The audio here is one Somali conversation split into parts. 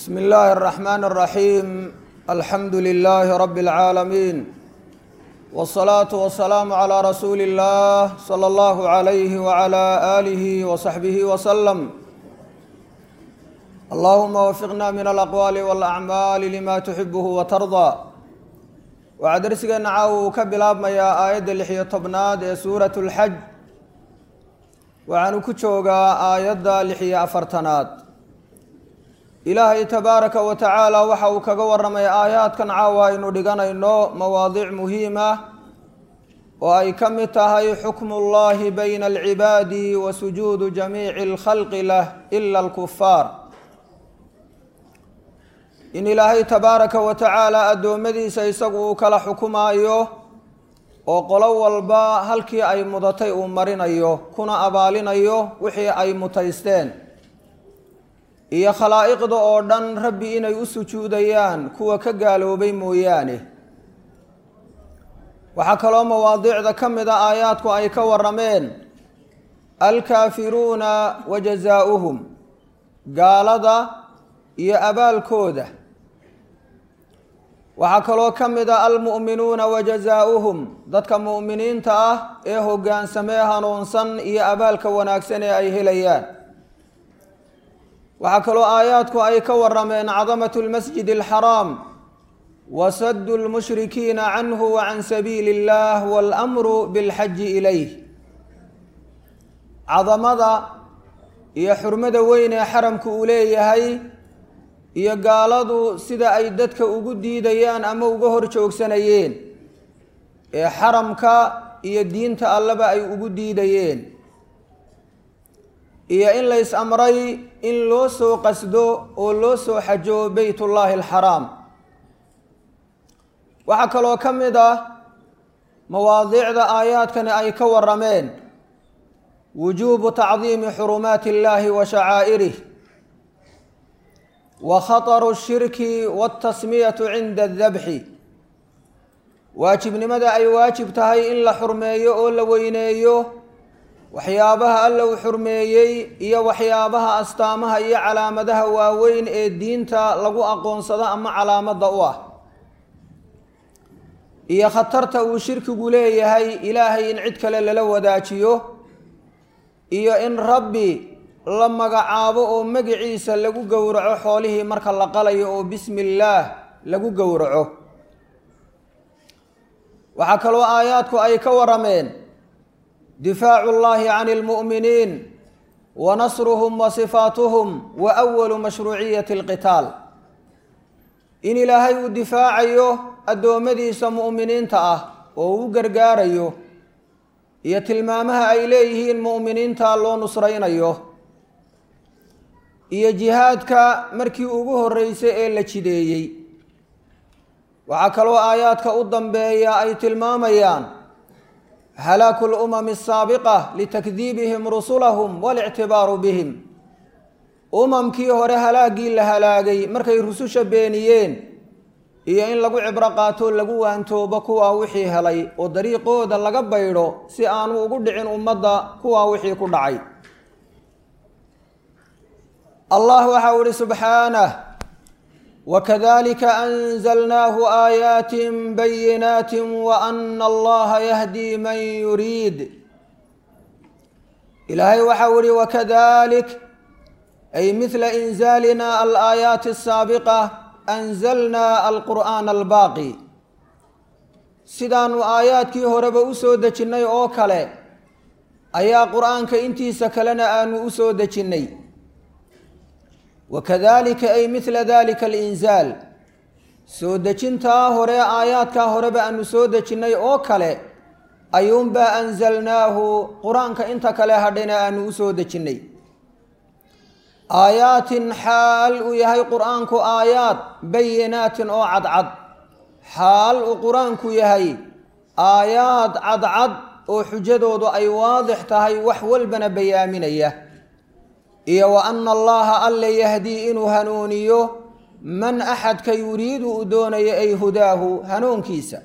بسم الله الرحمن الرحيم الحمد لله رب العالمين والصلاة والسلام على رسول الله صلى الله عليه وعلى آله وصحبه وسلم اللهم وفقنا من الأقوال والأعمال لما تحبه وترضى waxaa darsigeena caawa uu ka bilaabmayaa aayadda lixiyo tobnaad ee suuratu lxaj waxaanu ku joogaa aayadda lixiyo afartanaad ilaahay tabaaraka wa tacaala waxa uu kaga warramay aayaadkan caawa aynu dhiganayno mawaadiic muhiim ah oo ay ka mid tahay xukmu ullahi bayna alcibaadi wa sujuudu jamiici alkhalqi lah ila alkufaar in ilaahay tabaaraka wa tacaala addoommadiisa isagu uu kala xukumaayo oo qolo walba halkii ay mudatay uu marinayo kuna abaalinayo wixii ay mutaysteen iyo khalaa'iqda oo dhan rabbi inay u sujuudayaan kuwa ka gaaloobay mooyaane waxaa kaloo mawaadiicda ka mid a aayaadku ay ka warrameen alkaafiruuna wa jazaa'uhum gaalada iyo abaalkooda waxaa kaloo ka mid a almu'minuuna wa jazaa'uhum dadka mu'miniinta ah ee hoggaansamee hanuunsan iyo abaalka wanaagsan ee ay helayaan waxaa kaloo aayaadku ay ka warrameen cadamatu lmasjid alxaraam wa saddu lmushrikiina canhu wa can sabiili illah waalamru bilxaji ilayh cadamada iyo xurmada weyn ee xaramku uu leeyahay iyo gaaladu sida ay dadka ugu diidayaan ama uga hor joogsanayeen ee xaramka iyo diinta alleba ay ugu diidayeen iyo in lays amray in loo soo qasdo oo loo soo xajo beytullaahi alxaraam waxaa kaloo ka mid ah mawaadiicda aayaadkani ay ka warrameen wujuubu tacdiimi xurumaati illaahi wa shacaa'irih wa khataru shirki waltasmiyatu cinda adabxi waajibnimada ay waajib tahay in la xurmeeyo oo la weyneeyo waxyaabaha alla uu xurmeeyey iyo waxyaabaha astaamaha iyo calaamadaha waaweyn ee diinta lagu aqoonsado ama calaamadda u ah iyo khatarta uu shirkigu leeyahay ilaahay in cid kale lala wadaajiyo iyo in rabbi la magacaabo oo magiciisa lagu gowraco xoolihii marka la qalayo oo bismi illaah lagu gowraco waxaa kaloo aayaadku ay ka warrameen difaacu llahi can almu'miniin wa nasruhum wa sifaatuhum wa awalu mashruuciyati alqitaal in ilaahay uu difaacayo addoommadiisa mu'miniinta ah oo u gargaarayo iyo tilmaamaha ay leeyihiin mu'miniinta loo nusraynayo iyo jihaadka markii ugu horreysay ee la jideeyey waxaa kaloo aayaadka u dambeeya ay tilmaamayaan halaaku lumami asaabiqa litakdiibihim rusulahum walictibaaru bihim umamkii hore halaaggii la halaagay markay rususha beeniyeen iyo in lagu cibro qaato lagu waantoobo kuwaa wixii helay oo dariiqooda laga baydho si aanu ugu dhicin ummadda kuwaa wixii ku dhacay allah waxa u ihi subxaanah wakadalika anzalnaahu aayaatin bayinaati waana allaha yahdii man yuriid ilaahay waxau ihi wakadalik ay midla inzaalina alaayaati asaabiqa anzalnaa alqur'aana albaaqi sidaanu aayaadkii horeba u soo dejinnay oo kale ayaa qur-aanka intiisa kalena aanu u soo dejinnay wakadalika ay midla dalika alinzaal soo dejintaa hore aayaadkaa horeba aanu soo dejinnay oo kale ayuunbaa anzalnaahu qur-aanka inta kale hadhayna aanu u soo dejinnay aayaatin xaal uu yahay qur-aanku aayaad bayinaatin oo cadcad xaal uu qur-aanku yahay aayaad cadcad oo xujadoodu ay waadix tahay wax walbana bayaaminaya iyo wa ana allaha alle yahdii inuu hanuuniyo man axadka yuriidu uu doonayo ay hudaahu hanuunkiisa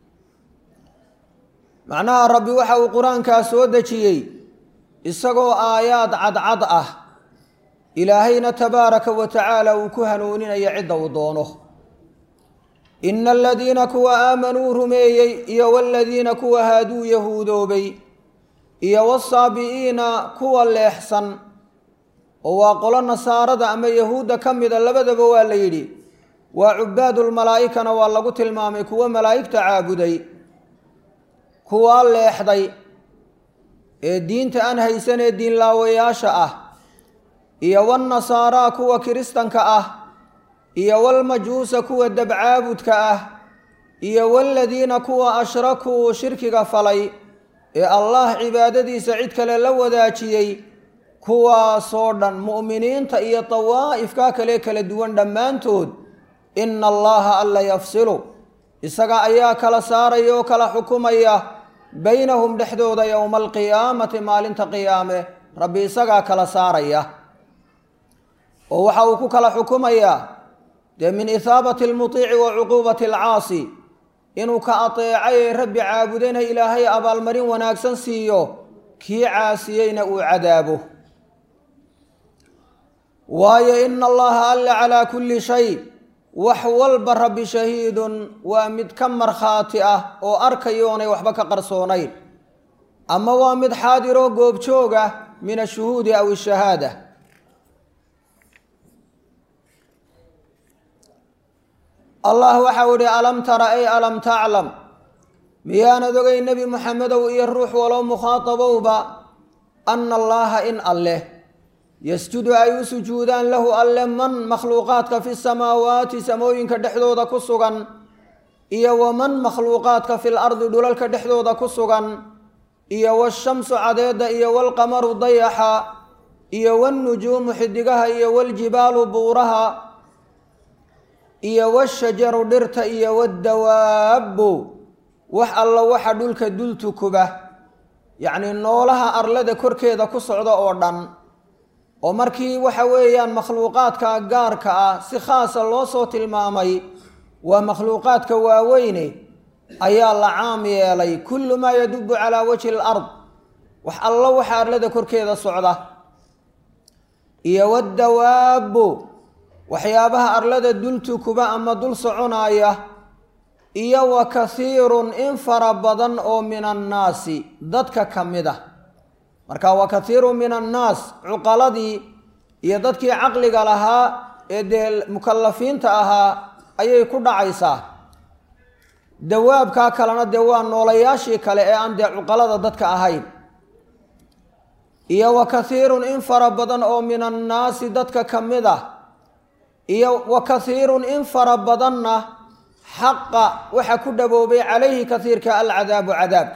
macnaha rabbi waxa uu qur-aankaa soo dejiyey isagoo aayaad cadcad ah ilaahayna tabaaraka wa tacaala uu ku hanuuninaya cidda uu doono ina aladiina kuwa aamanuu rumeeyey iyo waladiina kuwa haaduu yahuudoobay iyo wasaabi'iina kuwa leexsan oo waa qolo nasaarada ama yahuudda ka mida labadaba waa la yidhi waa cubaadulmalaa'ikana waa lagu tilmaamay kuwo malaa'igta caabuday kuwaa leexday ee diinta aan haysanee diinlaawayaasha ah iyo walnasaaraa kuwa kiristanka ah iyo walmajuusa kuwa dabcaabudka ah iyo waladiina kuwa ashrakuu shirkiga falay ee allah cibaadadiisa cid kale la wadaajiyey kuwaasoo dhan mu'miniinta iyo dawaa'ifka kale kala duwan dhammaantood ina allaha alla yafsilu isaga ayaa kala saaraya oo kala xukumaya baynahum dhexdooda yowma alqiyaamati maalinta qiyaame rabbi isagaa kala saaraya oo waxa uu ku kala xukumayaa dee min ithaabati almutiici wa cuquubati alcaasi inuu ka ateecay ee rabbi caabudayna ilaahay abaalmarin wanaagsan siiyo kii caasiyeyna uu cadaabo waayo ina allaha alla calaa kulli shay wax walba rabbi shahiidun waa mid ka markhaati ah oo arkayoonay waxba ka qarsoonayn ama waa mid xaadiroo goobjoog ah min ashuhuudi aw ishahaada allah waxau ihi alam tara ay alam taclam miyaanad ogay nebi muxamedow iyo ruux walow mukhaatabowba ana allaha in alleh yasjudu ay u sujuudaan lahu alle man makhluuqaadka fi samaawaati samooyinka dhexdooda ku sugan iyo waman makhluuqaadka fil ardi dhulalka dhexdooda ku sugan iyo washamsu cadeedda iyo walqamaru dayaxa iyo walnujuumu xidigaha iyo waljibaalu buuraha iyo washajaru dhirta iyo waddawaabbu wax alla waxa dhulka dultukuba yacnii noolaha arlada korkeeda ku socda oo dhan oo markii waxa weeyaan makhluuqaadka gaarka ah si khaasa loo soo tilmaamay waa makhluuqaadka waaweyne ayaa la caam yeelay kullu maa yadubu calaa wajhi alard wax alla waxa arlada korkeeda socda iyo waddawaabbu waxyaabaha arlada dultukuba ama dul soconaaya iyo wa kathiirun in fara badan oo min annaasi dadka ka mid ah marka wa kathiirun min annaas cuqaladii iyo dadkii caqliga lahaa ee dee mukalafiinta ahaa ayay ku dhacaysaa dawaabkaa kalena dee waa noolayaashii kale ee aan dee cuqalada dadka ahayn iyo wa kathiirun in fara badan oo min annaasi dadka ka mid ah iyo wa kathiirun in fara badanna xaqa waxa ku dhaboobay calayhi kathiirka alcadaabu cadaabka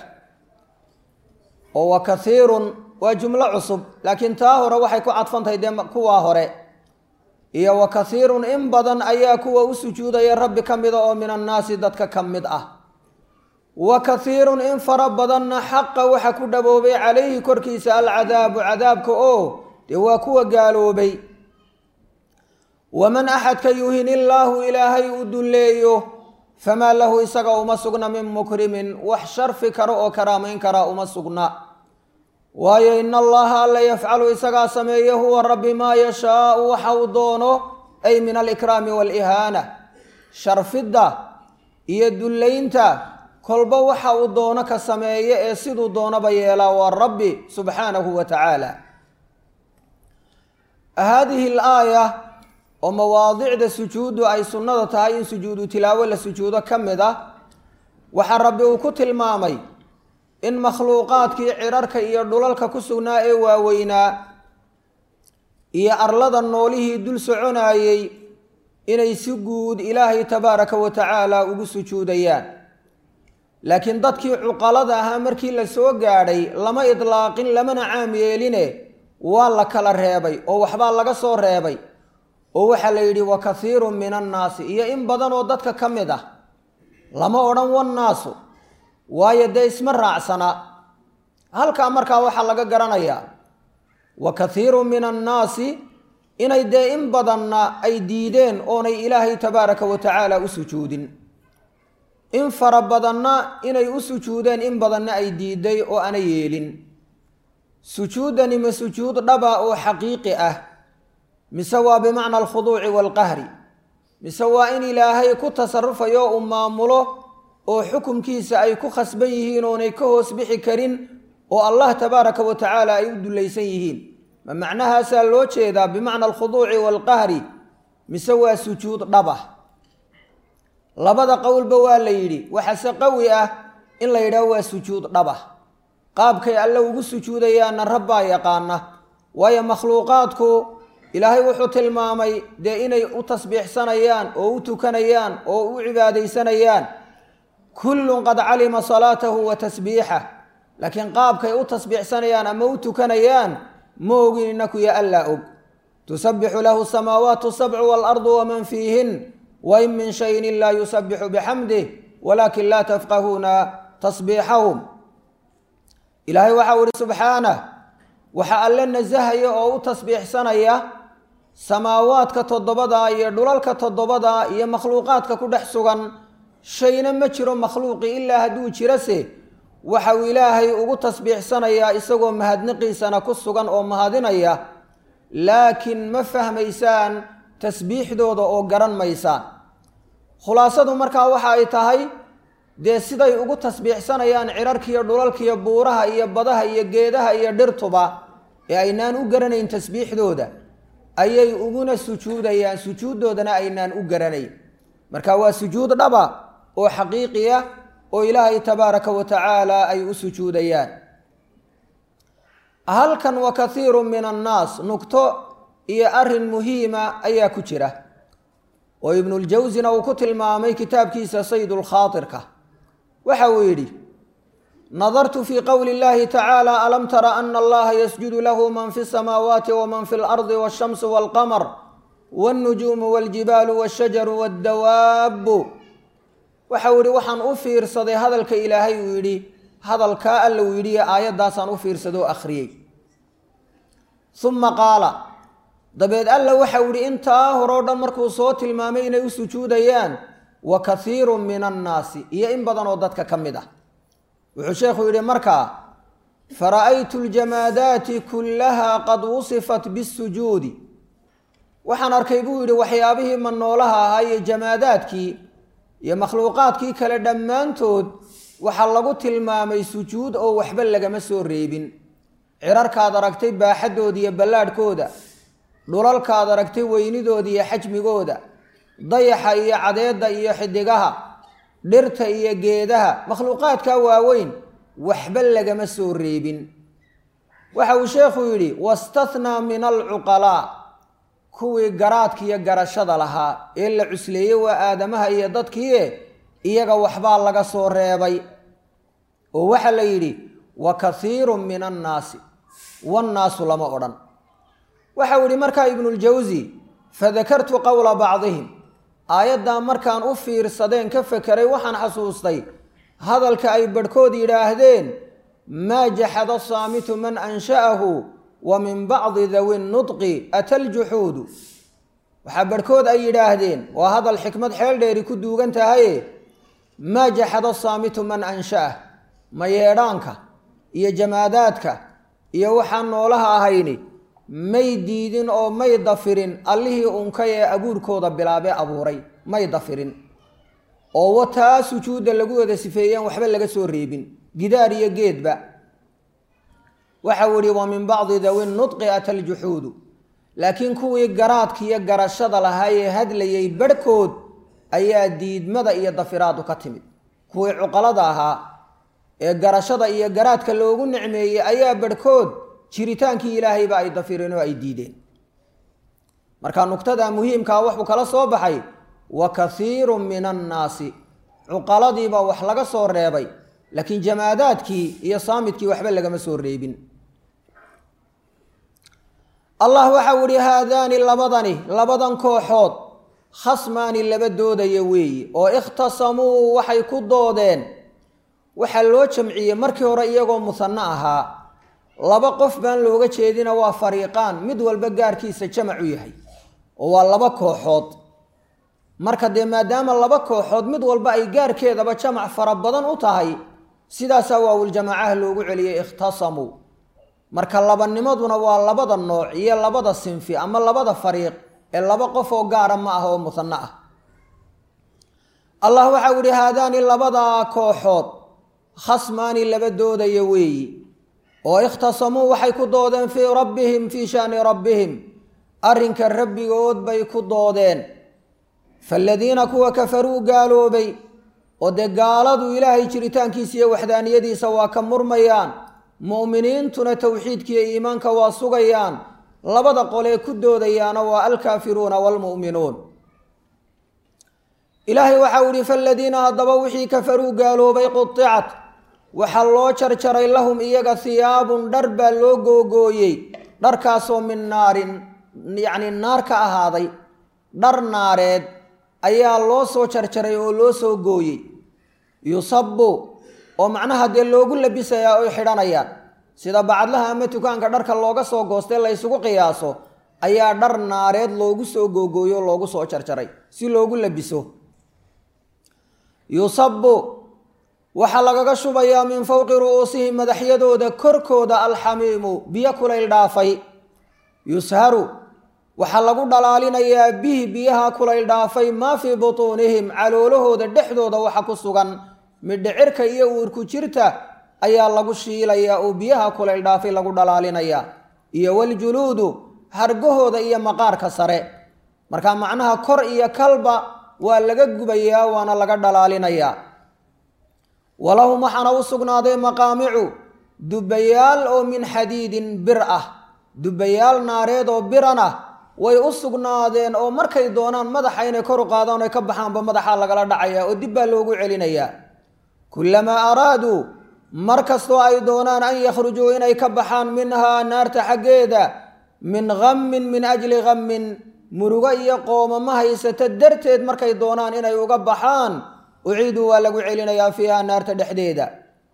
oo wa kathiirun waa jumlo cusub laakiin taa hore waxay ku cadfantahay dee kuwaa hore iyo wa kathiirun in badan ayaa kuwa u sujuudaya rabbi ka mida oo min annaasi dadka ka mid ah wa kathiirun in fara badanna xaqa waxa ku dhaboobay calayhi korkiisa alcadaabu cadaabka oo dee waa kuwa gaaloobay waman axadka yuhin illaahu ilaahay uu dulleeyo famaa lahu isaga uma sugna min mukrimin wax sharfi kara oo karaamayn karaa uma sugna waayo ina allaha alla yafcalu isagaa sameeye huwa rabbi maa yashaau waxa uu doono ay min alikraami waalihaana sharfidda iyo dullaynta kolba waxa uu doono ka sameeye ee siduu doonaba yeelaa waa rabbi subxaanahu wa tacaala haadihi alaaya oo mawaadicda sujuuddu ay sunnada tahay in sujuudu tilaawo la sujuudo ka mid ah waxaa rabbi uu ku tilmaamay in makhluuqaadkii cirarka iyo dhulalka ku sugnaa ee waaweynaa iyo arlada noolihii dul soconaayey inay si guud ilaahay tabaaraka wa tacaala ugu sujuudayaan laakiin dadkii cuqalada ahaa markii la soo gaadhay lama idlaaqin lamana caam yeeline waa la kala reebay oo waxbaa laga soo reebay oo waxaa la yidhi wa kathiirun min annaasi iyo in badan oo dadka ka mid ah lama odhan wannaasu waayo dee isma raacsana halkaa markaa waxaa laga garanayaa wa kathiirun min annaasi inay dee in badanna ay diideen oonay ilaahay tabaaraka wa tacaala u sujuudin in fara badanna inay u sujuudeen in badanna ay diiday oo ana yeelin sujuuddani ma sujuud dhaba oo xaqiiqi ah mise waa bimacna alkhuduuci waalqahri mise waa in ilaahay ku tasarufayo uu maamulo oo xukumkiisa ay ku khasban yihiin oonay ka hoos bixi karin oo allah tabaaraka wa tacaala ay u dullaysan yihiin ma macnahaasaa loo jeedaa bimacna alkhuduuci waalqahri mise waa sujuud dhabah labada qowlba waa la yidhi waxaase qawi ah in la yidhaho waa sujuud dhabah qaabkay alle ugu sujuudayaanna rabbaa yaqaana waayo makhluuqaadku ilaahay wuxuu tilmaamay dee inay u tasbiixsanayaan oo u tukanayaan oo u cibaadaysanayaan kullun qad calima salaatahu wa tasbiixah laakiin qaabkay u tasbiixsanayaan ama u tukanayaan ma ogin inaku ya allaa og tusabbixu lahu samaawaatu sabcu waalardu waman fiihin wain min shayin ilaa yusabixu bixamdih walaakin laa tafqahuuna tasbiixahum ilaahay waxau ihi subxaanah waxa alle nasahaya oo u tasbiixsanaya samaawaadka toddobada iyo dhulalka toddobada iyo makhluuqaadka ku dhex sugan shayna ma jiro makhluuqi ilaa hadduu jirase waxa uu ilaahay ugu tasbiixsanayaa isagoo mahadniqiisana ku sugan oo mahadinaya laakiin ma fahmaysaan tasbiixdooda oo garan maysaan khulaasadu markaa waxa ay tahay dee siday ugu tasbiixsanayaan cirarkiiyo dhulalkiiyo buuraha iyo badaha iyo geedaha iyo dhirtuba ee aynaan u garanayn tasbiixdooda ayay uguna sujuudayaan sujuuddoodana aynaan u garanayn marka waa sujuud dhaba oo xaqiiqi ah oo ilaahay tabaaraka wa tacaala ay u sujuudayaan halkan wa kathiiru min annaas nugto iyo arrin muhiima ayaa ku jira oo ibnuljawsina uu ku tilmaamay kitaabkiisa saydulkhaatirka waxa uu yidhi nadartu fii qowli اllahi tacaala alam tara ana allaha yasjudu lahu man fi الsamaawaati waman fi اlardi waالshamsu wاlqamar wاlnujuumu wاljibaalu wاshajaru wاddawaabu waxa uu yidhi waxaan u fiirsaday hadalka ilaahay uu yidhi hadalkaa alla uu yidhi aayaddaasaan u fiirsaday oo akhriyey uma qaala dabeed alla waxa uu yihi intaa horeo dhan markuu soo tilmaamay inay u sujuudayaan wa kathiiru min annaasi iyo in badan oo dadka ka mid ah wuxuu sheekhu yidhi markaa fara'aytu ljamaadaati kullaha qad wusifat bisujuudi waxaan arkay buu yidhi waxyaabihii manoolaha ahaa iyo jamaadaadkii iyo makhluuqaadkii kale dhammaantood waxaa lagu tilmaamay sujuud oo waxba lagama soo reebin cirarkaad aragtay baaxaddooda iyo ballaadhkooda dhulalkaad aragtay weynidooda iyo xajmigooda dayaxa iyo cadeedda iyo xidigaha dhirta iyo geedaha makhluuqaadkaa waaweyn waxba lagama soo reebin waxa uu sheekhu yidhi wastathnaa min alcuqalaa kuwii garaadka iyo garashada lahaa ee la cusleeyey waa aadamaha iyo dadkiie iyaga waxbaa laga soo reebay oo waxaa la yidhi wa kathiirun min annaasi wannaasu lama odhan waxau yidhi markaa ibnuljawsi fadakartu qowla bacdihim aayaddaa markaan u fiirsadeen ka fekeray waxaan xasuustay hadalka ay badhkood yidhaahdeen maa jaxada saamitu man ansha'ahu wa min bacdi dawi nudqi ata ljuxuudu waxaa badhkood ay yidhaahdeen waa hadal xikmad xeel dheeri ku duugan tahaye maa jaxada saamitu man ansha'ah ma yeedhaanka iyo jamaadaadka iyo waxaan noolaha ahayni may diidin oo may dafirin allihii unkay ee abuurkooda bilaabee abuuray may dafirin oo wataa sujuudda lagu wada sifeeyeen waxba laga soo reebin gidaar iyo geedba waxau ihi wa min bacdi dawi nudqi ata ljuxuudu laakiin kuwii garaadka iyo garashada lahaa ee hadlayay barhkood ayaa diidmada iyo dafiraadu ka timid kuwii cuqalada ahaa ee garashada iyo garaadka loogu nicmeeyey ayaa barhkood jiritaankii ilaahayba ay dafireen oo ay diideen marka nugtada muhiimkaa wuxuu kala soo baxay wa kathiirun min annaasi cuqaladiiba wax laga soo reebay laakiin jamaadaadkii iyo saamidkii waxba lagama soo reebin allah waxau ihi haadaani labadani labadan kooxood khasmaani laba doodaya weeye oo ikhtasamuu waxay ku doodeen waxaa loo jamciyey markii hore iyagoo musanno ahaa laba qof baan looga jeedina waa fariiqaan mid walba gaarkiisa jamac u yahay oo waa laba kooxood marka dee maadaama laba kooxood mid walba ay gaarkeedaba jamac fara badan u tahay sidaasaa waawuljamaacaha loogu celiyey ikhtasamuu marka labanimaduna waa labada nooc iyo labada sinfi ama labada fariiq ee laba qof oo gaara ma ah oo musanno ah allah waxau yihi haadaani labadaa kooxood khasmaani laba doodaya weeyi oo ikhtasamuu waxay ku doodeen fii rabbihim fii shaani rabbihim arrinka rabbigood bay ku doodeen faaladiina kuwa kafaruu gaaloobay oo dee gaaladu ilaahay jiritaankiisa iyo waxdaaniyadiisa waa ka murmayaan mu'miniintuna towxiidkiiyo iimaanka waa sugayaan labada qolee ku doodayaana waa alkaafiruuna waalmu'minuun ilaahay waxau ihi faaladiina haddaba wixii kafaruu gaaloobay qudicat waxaa loo jarjaray lahum iyaga hiyaabun dhar baa loo googooyey dharkaasoo min naarin yacni naar ka ahaaday dhar naareed ayaa loo soo jarjaray oo loo soo gooyey yusabu oo macnaha dee loogu labisayaa oy xidhanayaan sida bacadlaha ama dukaanka dharka looga soo goostay la ysugu qiyaaso ayaa dhar naareed loogu soo googooyo o loogu soo jarjaray si loogu labiso yusabu waxaa lagaga shubayaa min fowqi ru'uusihim madaxyadooda korkooda alxamiimu biyo kulayl dhaafay yusharu waxaa lagu dhalaalinayaa bihi biyaha kulayl dhaafay maa fii butuunihim caloolahooda dhexdooda waxa ku sugan midhicirka iyo uurku jirta ayaa lagu shiilayaa oo biyaha kulayl dhaafay lagu dhalaalinayaa iyo waljuluudu hargahooda iyo maqaarka sare marka macnaha kor iyo kalba waa laga gubayaa waana laga dhalaalinayaa walahum waxaana u sugnaaday maqaamicu dubbayaal oo min xadiidin bir ah dubbayaal naareed oo biran ah way u sugnaadeen oo markay doonaan madaxa inay kor u qaadaan oy ka baxaanba madaxaa lagala dhacayaa oo dib baa loogu celinayaa kullamaa araaduu mar kastoo ay doonaan an yakhrujuu inay ka baxaan minhaa naarta xaggeeda min ghammin min ajli ghammin murugo iyo qoomama haysata darteed markay doonaan inay uga baxaan uciiduu waa lagu celinayaa fiiha naarta dhexdeeda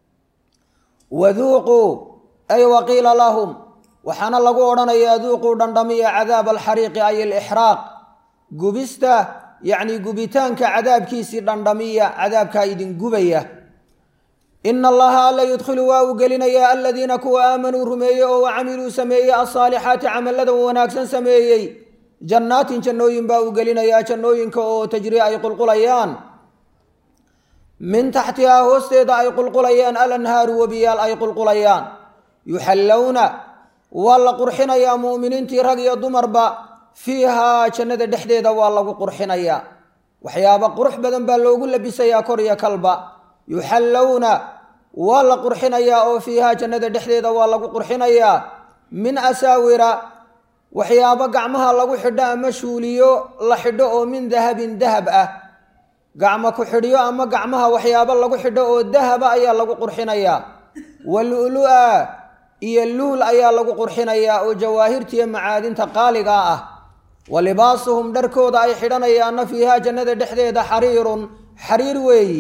waduuquu ay waqiila lahum waxaana lagu odhanayaa duuquu dhandhamiya cadaab alxariiqi ay alixraaq gubista yacni gubitaanka cadaabkiisii dhandhamiya cadaabkaa idin gubaya ina allaha alla yudkhilu waa uu gelinayaa aladiina kuwa aamanuu rumeeyey oo wacamiluu sameeyey alsaalixaati camallada wanaagsan sameeyey jannaatin jannooyin baa uu gelinayaa jannooyinka oo tajri ay qulqulayaan min taxtihaa hoosteeda ay qulqulayaan alanhaaru webiyaal ay qulqulayaan yuxallowna waa la qurxinayaa mu'miniintii rag iyo dumarba fiihaa jannada dhexdeeda waa lagu qurxinayaa waxyaaba qurux badan baa loogu labisayaa kor iyo kalba yuxallowna waa la qurxinayaa oo fiihaa jannada dhexdeeda waa lagu qurxinayaa min asaawira waxyaabo gacmaha lagu xidho ama shuuliyo la xidho oo min dahabin dahab ah gacmo ku xidhyo ama gacmaha waxyaabo lagu xidho oo dahaba ayaa lagu qurxinayaa walulu-a iyo luul ayaa lagu qurxinayaa oo jawaahirtiiyo macaadinta qaaligaa ah wa libaasuhum dharkooda ay xidhanayaanna fiihaa jannada dhexdeeda xariirun xariir weeyi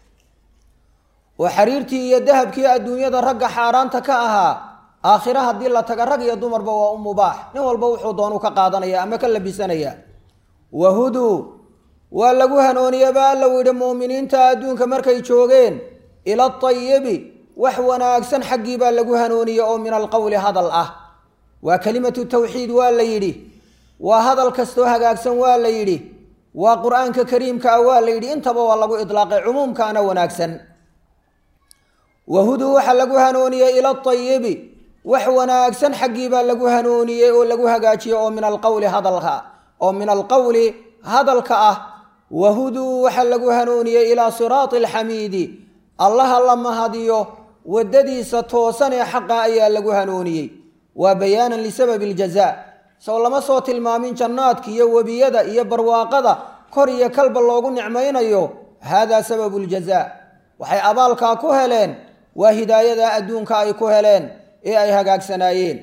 oo xariirtii iyo dahabkii adduunyada ragga xaaraanta ka ahaa aakhira haddii la taga rag iyo dumarba waa u mubaax nin walba wuxuu doonu ka qaadanaya ama ka labisanaya wahuduu waa lagu hanooniye ba alla yidhi mu'miniinta adduunka markay joogeen ila atayibi wax wanaagsan xaggii baa lagu hanooniye oo min alqowli hadal ah waa kelimatu tawxiid waa la yidhi waa hadal kastoo hagaagsan waa la yidhi waa qur-aanka kariimka ah waa la yidhi intaba waa lagu idlaaqay cumuumkaana wanaagsan wahuduu waxaa lagu hanooniyey ila atayibi wax wanaagsan xaggii baa lagu hanooniyey oo lagu hagaajiyey oo min alqowli hadalka oo min alqowli hadalka ah wahuduu waxaa lagu hanooniyey ilaa siraati alxamiidi allaha la mahadiyo waddadiisa toosan ee xaqa ayaa lagu hanooniyey waa bayaanan lisababi aljazaa sow lama soo tilmaamin jannaadka iyo webiyada iyo barwaaqada kor iyo kalba loogu nicmaynayo haadaa sababu ljazaa waxay abaalkaa ku heleen waa hidaayada adduunka ay ku heleen ee ay hagaagsanaayeen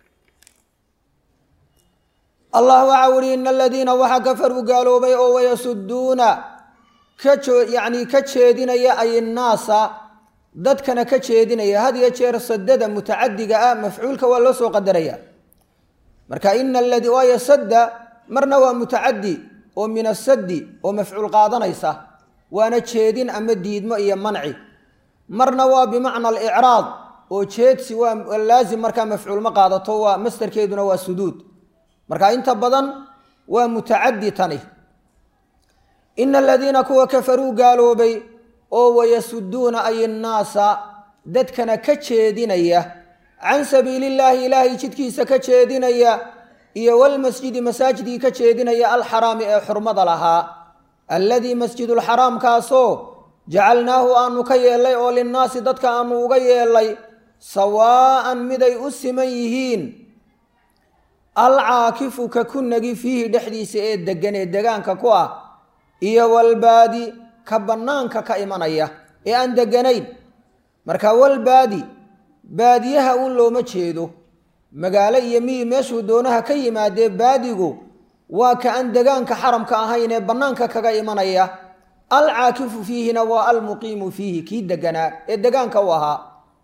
allah waxau ihi ina aladiina waxa kafaruu gaaloobay oo wayasuduuna ka yacni ka jeedinaya ay innaasa dadkana ka jeedinaya had iyo jeer sadada mutacadiga ah mafcuulka waa loo soo qadaraya marka ina aladi waayo sadda marna waa mutacadi oo min asaddi oo mafcuul qaadanaysa waana jeedin ama diidmo iyo manci marna waa bimacna alicraad oo jeedsi waa laazim markaa mafcuul ma qaadato waa mastarkeeduna waa suduud marka inta badan waa mutacadi tani ina aladiina kuwa kafaruu gaaloobay oo wayasuduuna ay innaasa dadkana ka jeedinaya can sabiili illaahi ilaahay jidkiisa ka jeedinaya iyo walmasjidi masaajidkii ka jeedinaya alxaraami ee xurmada lahaa alladii masjidulxaraamkaasoo jacalnaahu aanu ka yeelnay oo linnaasi dadka aanu uga yeelnay sawaa'an miday u siman yihiin alcaakifu ka ku nagi fiihi dhexdiisa ee deggan ee degaanka ku ah iyo walbaadi ka bannaanka ka imanaya ee aan degganayn marka walbaadi baadiyaha uun looma jeedo magaalo iyo miyi meeshuu doonaha ka yimaadee baadigu waa ka aan degaanka xaramka ahayn ee bannaanka kaga imanaya alcaakifu fiihina waa almuqiimu fiihi kii deganaa ee degaanka u ahaa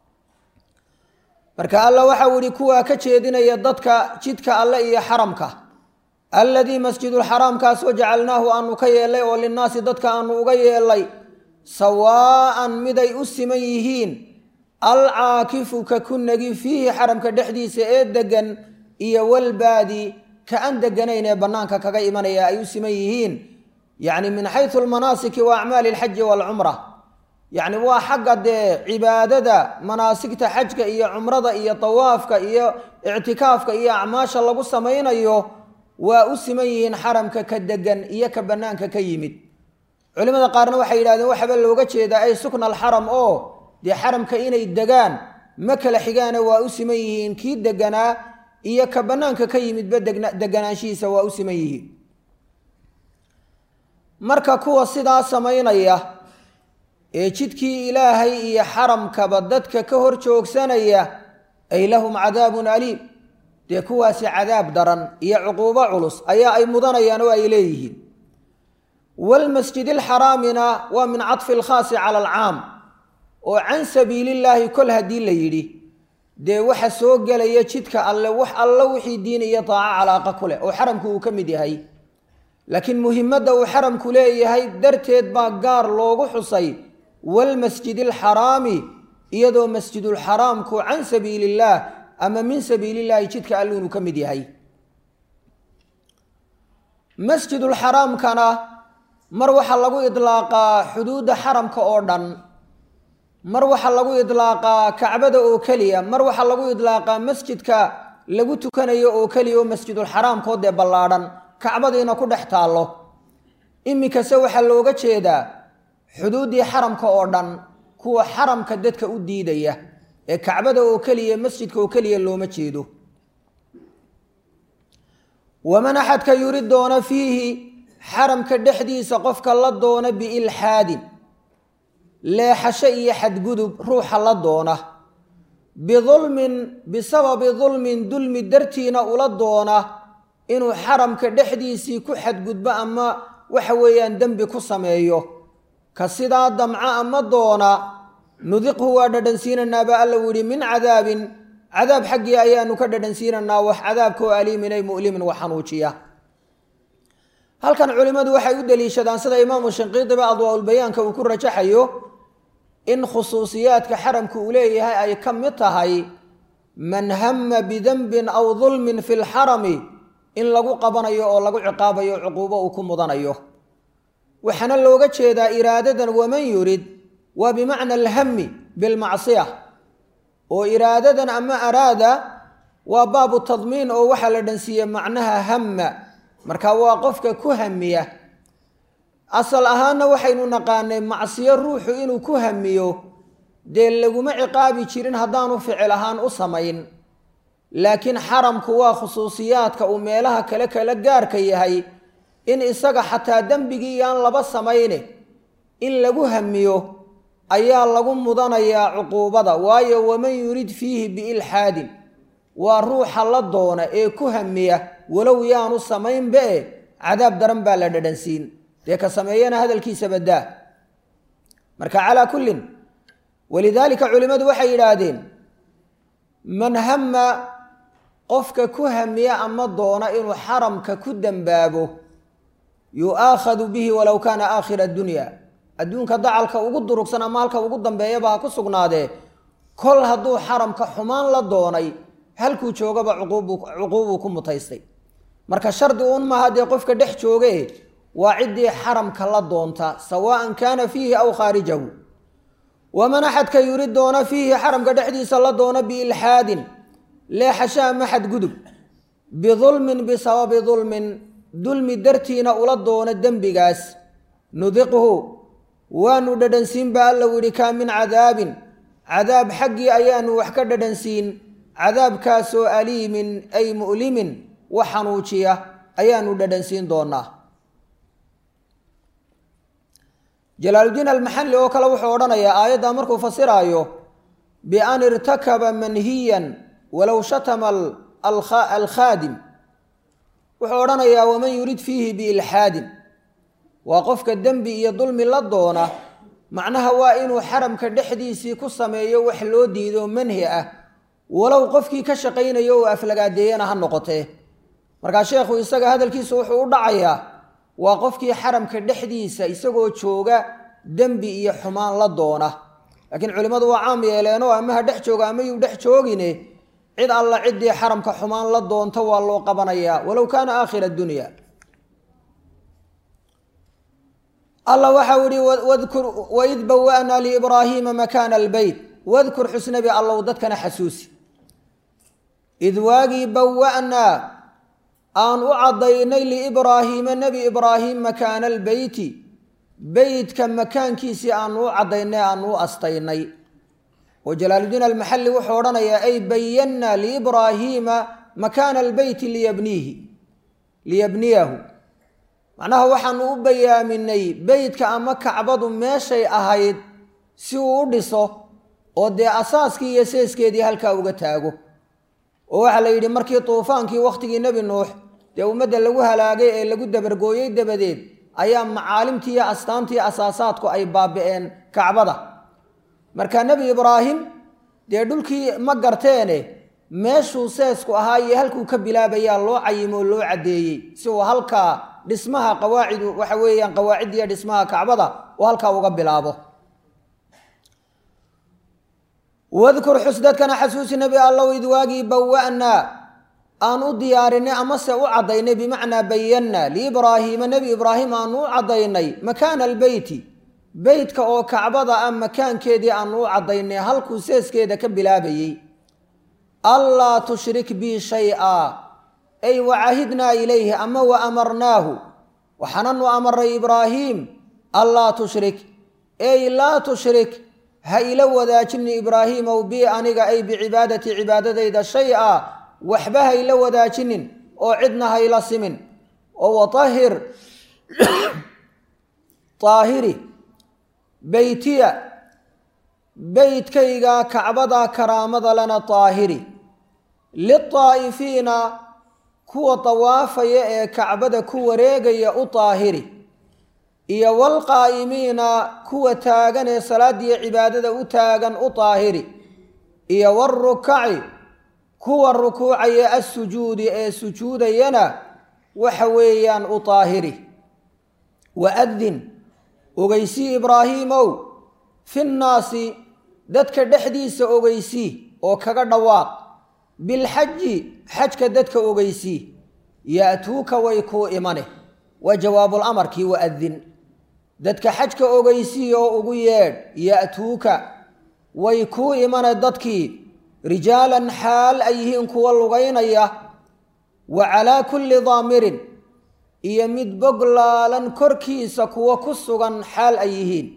marka alla waxau ihi kuwaa ka jeedinaya dadka jidka alle iyo xaramka alladii masjidulxaraamkaasoo jacalnaahu aanu ka yeelnay oo linnaasi dadka aanu uga yeelnay sawaa'an miday u siman yihiin alcaakifu ka ku nagi fiihi xaramka dhexdiisa ee degan iyo walbaadi ka aan deganayn ee bannaanka kaga imanaya ay u siman yihiin yacni min xaysu almanaasiki wa acmaali alxaji waalcumra yacni waa xagga dee cibaadada manaasigta xajka iyo cumrada iyo tawaafka iyo ictikaafka iyo acmaasha lagu samaynayo waa u siman yihiin xaramka ka degan iyo ka bannaanka ka yimid culimada qaarna waxay yidhahdeen waxaba looga jeedaa ay sukna alxaram oo dee xaramka inay degaan ma kala xigaana waa u siman yihiin kii deganaa iyo ka bannaanka ka yimidba deganaanshihiisa waa u siman yihiin marka kuwa sidaa samaynaya ee jidkii ilaahay iyo xaramkaba dadka ka hor joogsanaya ay lahum cadaabun aliim dee kuwaasi cadaab daran iyo cuquubo culus ayaa ay mudanayaan oo ay leeyihiin walmasjid alxaraamina waa min cadfi alkhaasi cala alcaam oo can sabiilillaahi kol haddii la yidhi dee waxa soo gelaya jidka alle wax alla wixii diin iyo daaco calaaqa ku leh oo xaramku uu ka mid yahay laakiin muhimadda uu xaramku leeyahay darteed baa gaar loogu xusay walmasjid alxaraami iyadoo masjidulxaraamku can sabiilillaah ama min sabiilillaahi jidka alle inuu ka mid yahay masjidulxaraamkana mar waxaa lagu idlaaqaa xuduudda xaramka oo dhan mar waxaa lagu idlaaqaa kacbada oo keliya mar waxaa lagu idlaaqaa masjidka lagu tukanayo oo keliya oo masjidulxaraamkoo dee ballaadhan kacbadiina ku dhex taallo iminkase waxaa looga jeedaa xuduuddii xaramka oo dhan kuwa xaramka dadka u diidaya ee kacbada oo keliya masjidka oo keliya looma jeedo waman axadka yuri doona fiihi xaramka dhexdiisa qofka la doona biilxaadin leexasho iyo xadgudub ruuxa la doona bidulmin bisababi dulmin dulmi dartiina ula doona inuu xaramka dhexdiisii ku xadgudbo ama waxa weeyaan dembi ku sameeyo ka sidaa damca ama doona nudiqhu waa dhadhansiinanaa baa alla u yihi min cadaabin cadaab xaggii ayaanu ka dhadhansiinanaa wax cadaabkoo aliimin ay mu'limin wax xanuujiya halkan culimmadu waxay u deliishadaan sida imaamu shinqiidiba adwaaulbayaanka uu ku rajaxayo in khusuusiyaadka xaramku uu leeyahay ay ka mid tahay man hama bidenbin aw dulmin fi lxarami in lagu qabanayo oo lagu ciqaabayo cuquubo uu ku mudanayo waxaana looga jeedaa iraadadan waman yurid waa bimacna alhami bilmacsiya oo iraadadan ama araada waa baabu tadmiin oo waxaa la dhansiiye macnaha hamma marka waa qofka ku hamiya asal ahaanna waxaynu naqaanay macsiyo ruuxu inuu ku hamiyo dee laguma ciqaabi jirin haddaanu ficil ahaan u samayn laakiin xaramku waa khusuusiyaadka uu meelaha kale kala gaarka yahay in isaga xataa dembigii aan laba samayne in lagu hamiyo ayaa lagu mudanayaa cuquubada waayo waman yurid fiihi biilxaadin waa ruuxa la doona ee ku hamiya walow yaanu samaynba e cadaab daran baa la dhadhansiin dee ka sameeyana hadalkiisa baddaa marka calaa kullin walidaalika culimmadu waxay yidhaahdeen man hama qofka ku hamiya ama doona inuu xaramka ku dembaabo yu'aakhadu bihi walow kaana aakhira addunya adduunka dacalka ugu durugsan ama halka ugu dambeeyaba ha ku sugnaadee kol hadduu xaramka xumaan la doonay halkuu joogaba cuquubbuu ku mutaystay marka shardi uun maaha dee qofka dhex jooge waa ciddii xaramka la doonta sawaan kaana fiihi aw khaarijahu waman axadka yurid doona fiihi xaramka dhexdiisa la doona biilxaadin leexashaa maxad gudub bidulmin bisababi dulmin dulmi dartiina ula doona dembigaas nudiqhu waanu dhadhansiin baa alla yidhi kaa min cadaabin cadaab xaggii ayaanu wax ka dhadhansiin cadaabkaasoo aliimin ay mu'limin wax xanuujiya ayaanu dhadhansiin doonaa jalaaludiin almaxalli oo kale wuxuu odhanayaa aayaddaa markuu fasiraayo bian irtakaba manhiyan walow shatama alkhaadim wuxuu odhanayaa waman yurid fiihi biilxaadin waa qofka dembi iyo dulmi la doona macnaha waa inuu xaramka dhexdiisii ku sameeyo wax loo diido manhi ah walow qofkii ka shaqaynayo oo aflagaadeeyana ha noqotee markaa sheekhu isaga hadalkiisa wuxuu u dhacayaa waa qofkii xaramka dhexdiisa isagoo jooga dembi iyo xumaan la doona laakiin culimmadu waa caam yeeleenoo ama ha dhex jooga ama yuu dhex joogine cid alla ciddii xaramka xumaan la doonta waa loo qabanayaa walow kaana aakhira dunya alla waxau ihi wadkur waid bawanaa liibraahiima makaana albeyt wadkur xusnabi allow dadkana xasuusi id waagii bawanaa aan u caddaynay liibraahiima nebi ibraahim makaana albeyti beytka makaankiisii aanu u caddaynay aanu u astaynay oo jalaaludiin almaxalli wuxuu odhanayaa ay bayannaa liibraahiima makaana albeyti liyabniihi liyabniyahu macnaha waxaanu u bayaaminay beytka ama kacbadu meeshay ahayd si uu u dhiso oo dee asaaskii iyo seeskeedii halkaa uga taago oo waxaa la yidhi markii tuufaankii wakhtigii nebi nuux dee ummadda lagu halaagay ee lagu dabargooyey dabadeed ayaa macaalimtii iyo astaantii asaasaadku ay baabi'een kacbada marka nebi ibraahim dee dhulkii ma garteene meeshuu seesku ahaa iyo halkuu ka bilaabayaa loo cayimo oo loo caddeeyey si uu halkaa dhismaha qawaacidu waxa weeyaan qawaaciddiiyo dhismaha kacbada uu halkaa uga bilaabo wadkur xus dadkana xasuusi nebi allow id waagii bawanaa aan u diyaarinay amase u caddaynay bimacnaa bayannaa liibraahiima nebi ibraahim aanu u caddaynay makaana albeyti beytka oo kacbada ah makaankeedii aanu u caddaynay halkuu seeskeeda ka bilaabayey allaa tushrik bii shay-a ay wacahidnaa ilayhi ama wa amarnaahu waxaananu amarnay ibraahiim allaa tushrik ey laa tushrik ha ila wadaajini ibraahiimow bii aniga ay bicibaadati cibaadadayda shay-a waxba ha ila wadaajinin oo cidna ha ila simin oo watahir taahiri beytiya beytkayga kacbada karaamada lana taahiri litaa'ifiina kuwa tawaafaya ee kacbada ku wareegaya u taahiri iyo walqaa'imiina kuwa taagan ee salaadiyo cibaadada u taagan u taahiri iyo warukaci kuwa rukuucaya assujuudi ee sujuudayana waxa weeyaan u taahiri waadin ogeysii ibraahiimow fi nnaasi dadka dhexdiisa ogeysii oo kaga dhawaaq bilxaji xajka dadka ogeysii ya'tuuka way kuu imane waa jawaabulamarkii waadin dadka xajka ogeysii oo ugu yeedh ya'tuuka way kuu imane dadkii rijaalan xaal ay yihiin kuwa lugaynaya wa calaa kulli daamirin iyo mid boglaalan korkiisa kuwa ku sugan xaal ay yihiin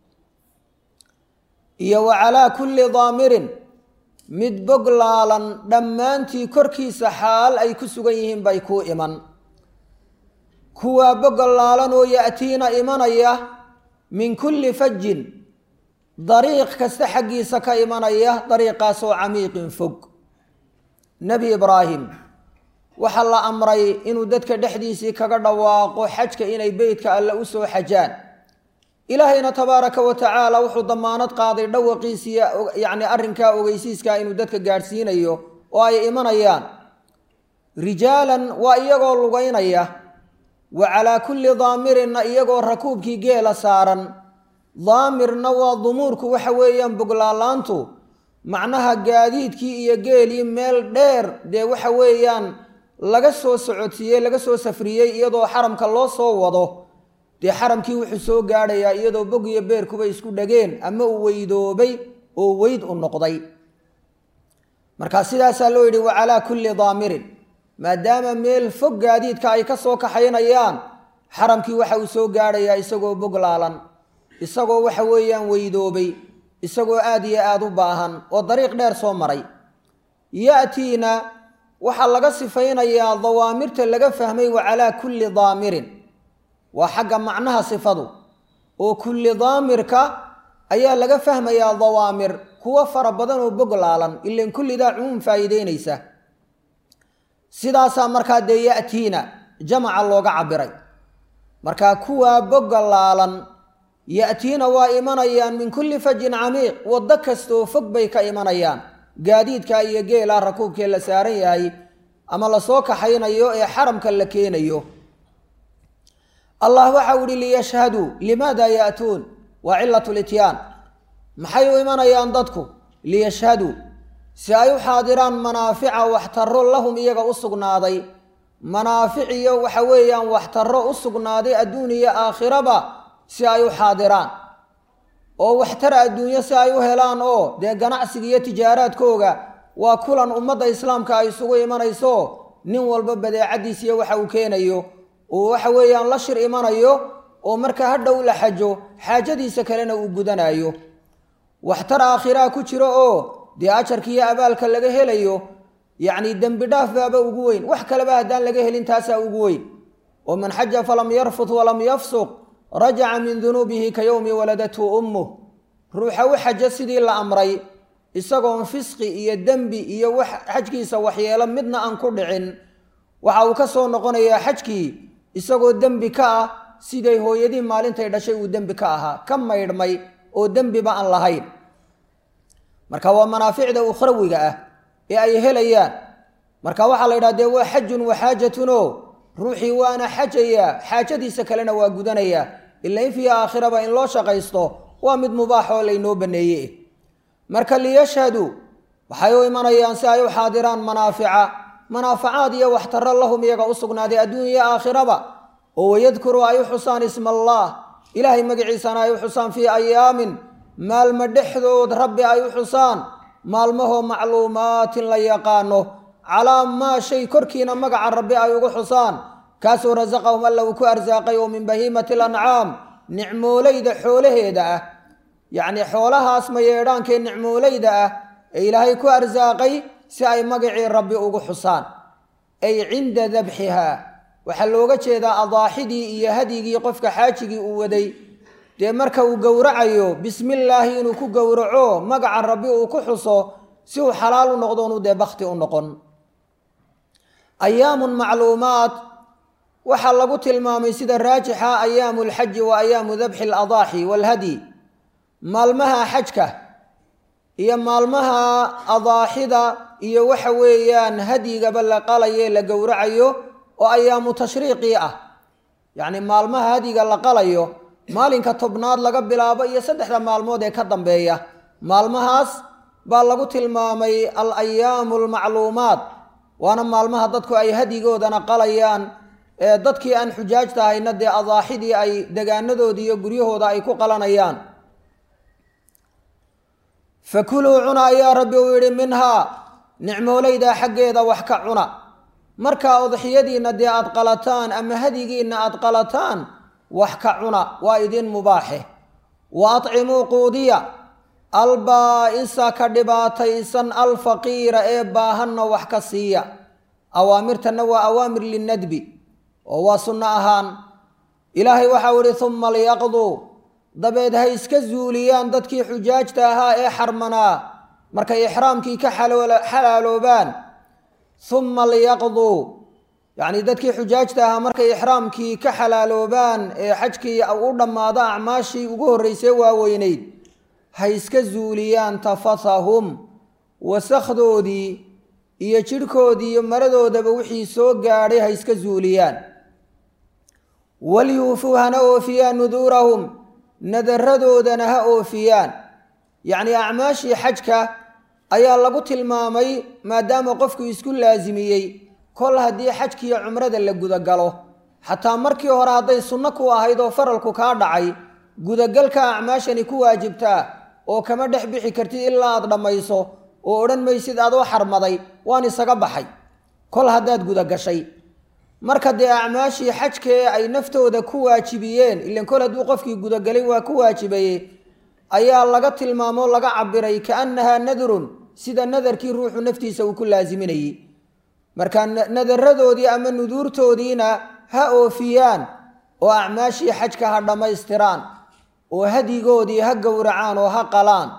iyo wa calaa kulli daamirin mid boglaalan dhammaantii korkiisa xaal ay ku sugan yihiin bay kuu iman kuwaa boglaalan oo ya'tiina imanaya min kulli fajin dariiq kasta xaggiisa ka imanaya dariiqaasoo camiiqin fog nebi ibraahim waxaa la amray inuu dadka dhexdiisii kaga dhawaaqo xajka inay beytka alle u soo xajaan ilaahayna tabaaraka wa tacaala wuxuu damaanad qaaday dhawaqiisiiya yacni arrinkaa ogeysiiskaa inuu dadka gaadhsiinayo oo ay imanayaan rijaalan waa iyagoo lugaynaya wa calaa kulli daamirinna iyagoo rakuubkii geela saaran daamirna waa dumuurku waxa weeyaan boglaalaantu macnaha gaadiidkii iyo geelii meel dheer dee waxa weeyaan laga soo socodsiiyey laga soo safriyey iyadoo xaramka loo soo wado dee xaramkii wuxuu soo gaadhayaa iyadoo bog iyo beerkuba isku dhageen ama uu weydoobay oo weyd u noqday markaa sidaasaa loo yidhi wa calaa kulli daamirin maadaama meel fog gaadiidka ay ka soo kaxaynayaan xaramkii waxa uu soo gaadhayaa isagoo bog laalan isagoo waxa weeyaan weydoobay isagoo aad iyo aada u baahan oo dariiq dheer soo maray ya'tiina waxaa laga sifaynayaa dawaamirta laga fahmay wa calaa kulli daamirin waa xagga macnaha sifadu oo kulli daamirka ayaa laga fahmayaa dawaamir kuwo fara badan oo bog laalan ilan kullidaa cumuum faa'iideynaysa sidaasaa markaa dee ya'tiina jamaca looga cabiray markaa kuwaa bogga laalan ya'tiina waa imanayaan min kulli fajin camiiq waddo kastaoo fog bay ka imanayaan gaadiidka iyo geelaa rakuubkee la saaran yahay ama lasoo kaxaynayo ee xaramka la keenayo allah waxau ihi liyashhaduu limaada ya'tuun waa cilat lityaan maxay u imanayaan dadku liyashhaduu si ay u xaadiraan manaafica waxtaro lahum iyaga u sugnaaday manaafic iyo waxa weeyaan waxtaro u sugnaaday adduun iyo aakhiraba si ay u xaadiraan oo waxtar adduunyo si ay u helaan oo dee ganacsiga iyo tijaaraadkooga waa kulan ummadda islaamka ay isugu imanayso nin walba badeecadiisiyo waxa uu keenayo oo waxa weeyaan la shir imanayo oo marka hadhow la xajo xaajadiisa kalena uu gudanayo waxtar aakhiraa ku jiro oo dee ajarka iyo abaalka laga helayo yacni dembi dhaaf baaba ugu weyn wax kaleba haddaan laga helin taasaa ugu weyn oo man xaja falam yarfut walam yafsuq rajaca min dunuubihi ka yowmi waladathu ummuh ruuxa u xajo sidii la amray isagoon fisqi iyo dembi iyo wax xajkiisa waxyeelo midna aan ku dhicin waxa uu ka soo noqonayaa xajkii isagoo dembi ka ah siday hooyadii maalintay dhashay uu dembi ka ahaa ka maydhmay oo dembiba aan lahayn marka waa manaaficda ukhrawiga ah ee ay helayaan marka waxaa la yidhaha dee waa xajun waxaajatunoo ruuxii waana xajayaa xaajadiisa kalena waa gudanayaa ila in fii aakhiraba in loo shaqaysto waa mid mubaax oo laynoo baneeye marka liyashhaduu waxay u imanayaan si ay u xaadiraan manaafica manaafacaad iyo waxtaro lahum iyaga u sugnaaday adduun iyo aakhiraba oo wayadkuruu ay u xusaan isma allah ilaahay magaciisana ay u xusaan fii ayaamin maalmo dhexdood rabbi ay u xusaan maalmahoo macluumaatin la yaqaano calaa maa shay korkiina magaca rabbi ay ugu xusaan kaasoo rasaqahum alla uu ku arsaaqay oo min bahiimati alancaam nicmoolayda xoolaheeda ah yacnii xoolahaas mayeedhaankee nicmoolayda ah ee ilaahay ku arsaaqay si ay magacii rabbi ugu xusaan ay cinda dabxihaa waxaa looga jeedaa adaaxidii iyo hadyigii qofka xaajigii uu waday dee marka uu gowracayo bismillaahi inuu ku gowraco magaca rabbi uu ku xuso si uu xalaal u noqdo unu dee bakti u noqon ayaamun macluumaat waxaa lagu tilmaamay sida raajixa ayaamu lxaji wa ayaamu dabxi aladaaxi waalhadyi maalmaha xajka iyo maalmaha adaaxida iyo waxa weeyaan hadyigaba la qalaye la gowracayo oo ayaamu tashriiqii ah yacni maalmaha hadyiga la qalayo maalinka tobnaad laga bilaabo iyo saddexda maalmood ee ka dambeeya maalmahaas baa lagu tilmaamay al ayaamu almacluumaat waana maalmaha dadku ay hadyigoodana qalayaan ee dadkii aan xujaajta hayna dee adaaxidii ay degaanadoodii iyo guryahooda ay ku qalanayaan fakuluu cuna ayaa rabbi uu yidhi minhaa nicmoolayda xaggeeda wax ka cuna markaa udxiyadiinna dee aad qalataan ama hadyigiinna aad qalataan wax ka cuna waa idin mubaaxe wa atcimuu quudiya albaa'isa ka dhibaataysan alfaqiira ee baahanna wax ka siiya awaamirtanna waa awaamir linnadbi oo waa sunno ahaan ilaahay waxau idhi humma liyaqduu dabeed ha iska zuuliyaan dadkii xujaajta ahaa ee xarmanaa markay ixraamkii ka xalaaloobaan humma liyaqduu yacnii dadkii xujaajta ahaa markay ixraamkii ka xalaaloobaan ee xajkii u dhammaado acmaashii ugu horreysay waaweynayd ha iska zuuliyaan tafathahum wasakhdoodii iyo jidhkoodii iyo maradoodaba wixii soo gaadhay ha iska zuuliyaan walyuufuu hana oofiyaan nuduurahum nadaradoodana ha oofiyaan yacnii acmaashii xajka ayaa lagu tilmaamay maadaama qofku isku laasimiyey kol haddii xajkiiyo cumrada la gudagalo xataa markii hore hadday sunno ku ahayd oo faralku kaa dhacay gudagalka acmaashani ku waajibtaa oo kama dhex bixi kartid ilaa aad dhammayso oo odhan maysid adoo xarmaday waan isaga baxay kol haddaad gudagashay marka dee acmaashii xajkee ay naftooda ku waajibiyeen ilan kol hadduu qofkii gudagalay waa ku waajibaye ayaa laga tilmaamo laga cabiray kaannahaa nadrun sida nadarkii ruuxu naftiisa uu ku laasiminayey marka nadaradoodii ama nuduurtoodiina ha oofiyaan oo acmaashii xajka ha dhammaystiraan oo hadigoodii ha gowracaan oo ha qalaan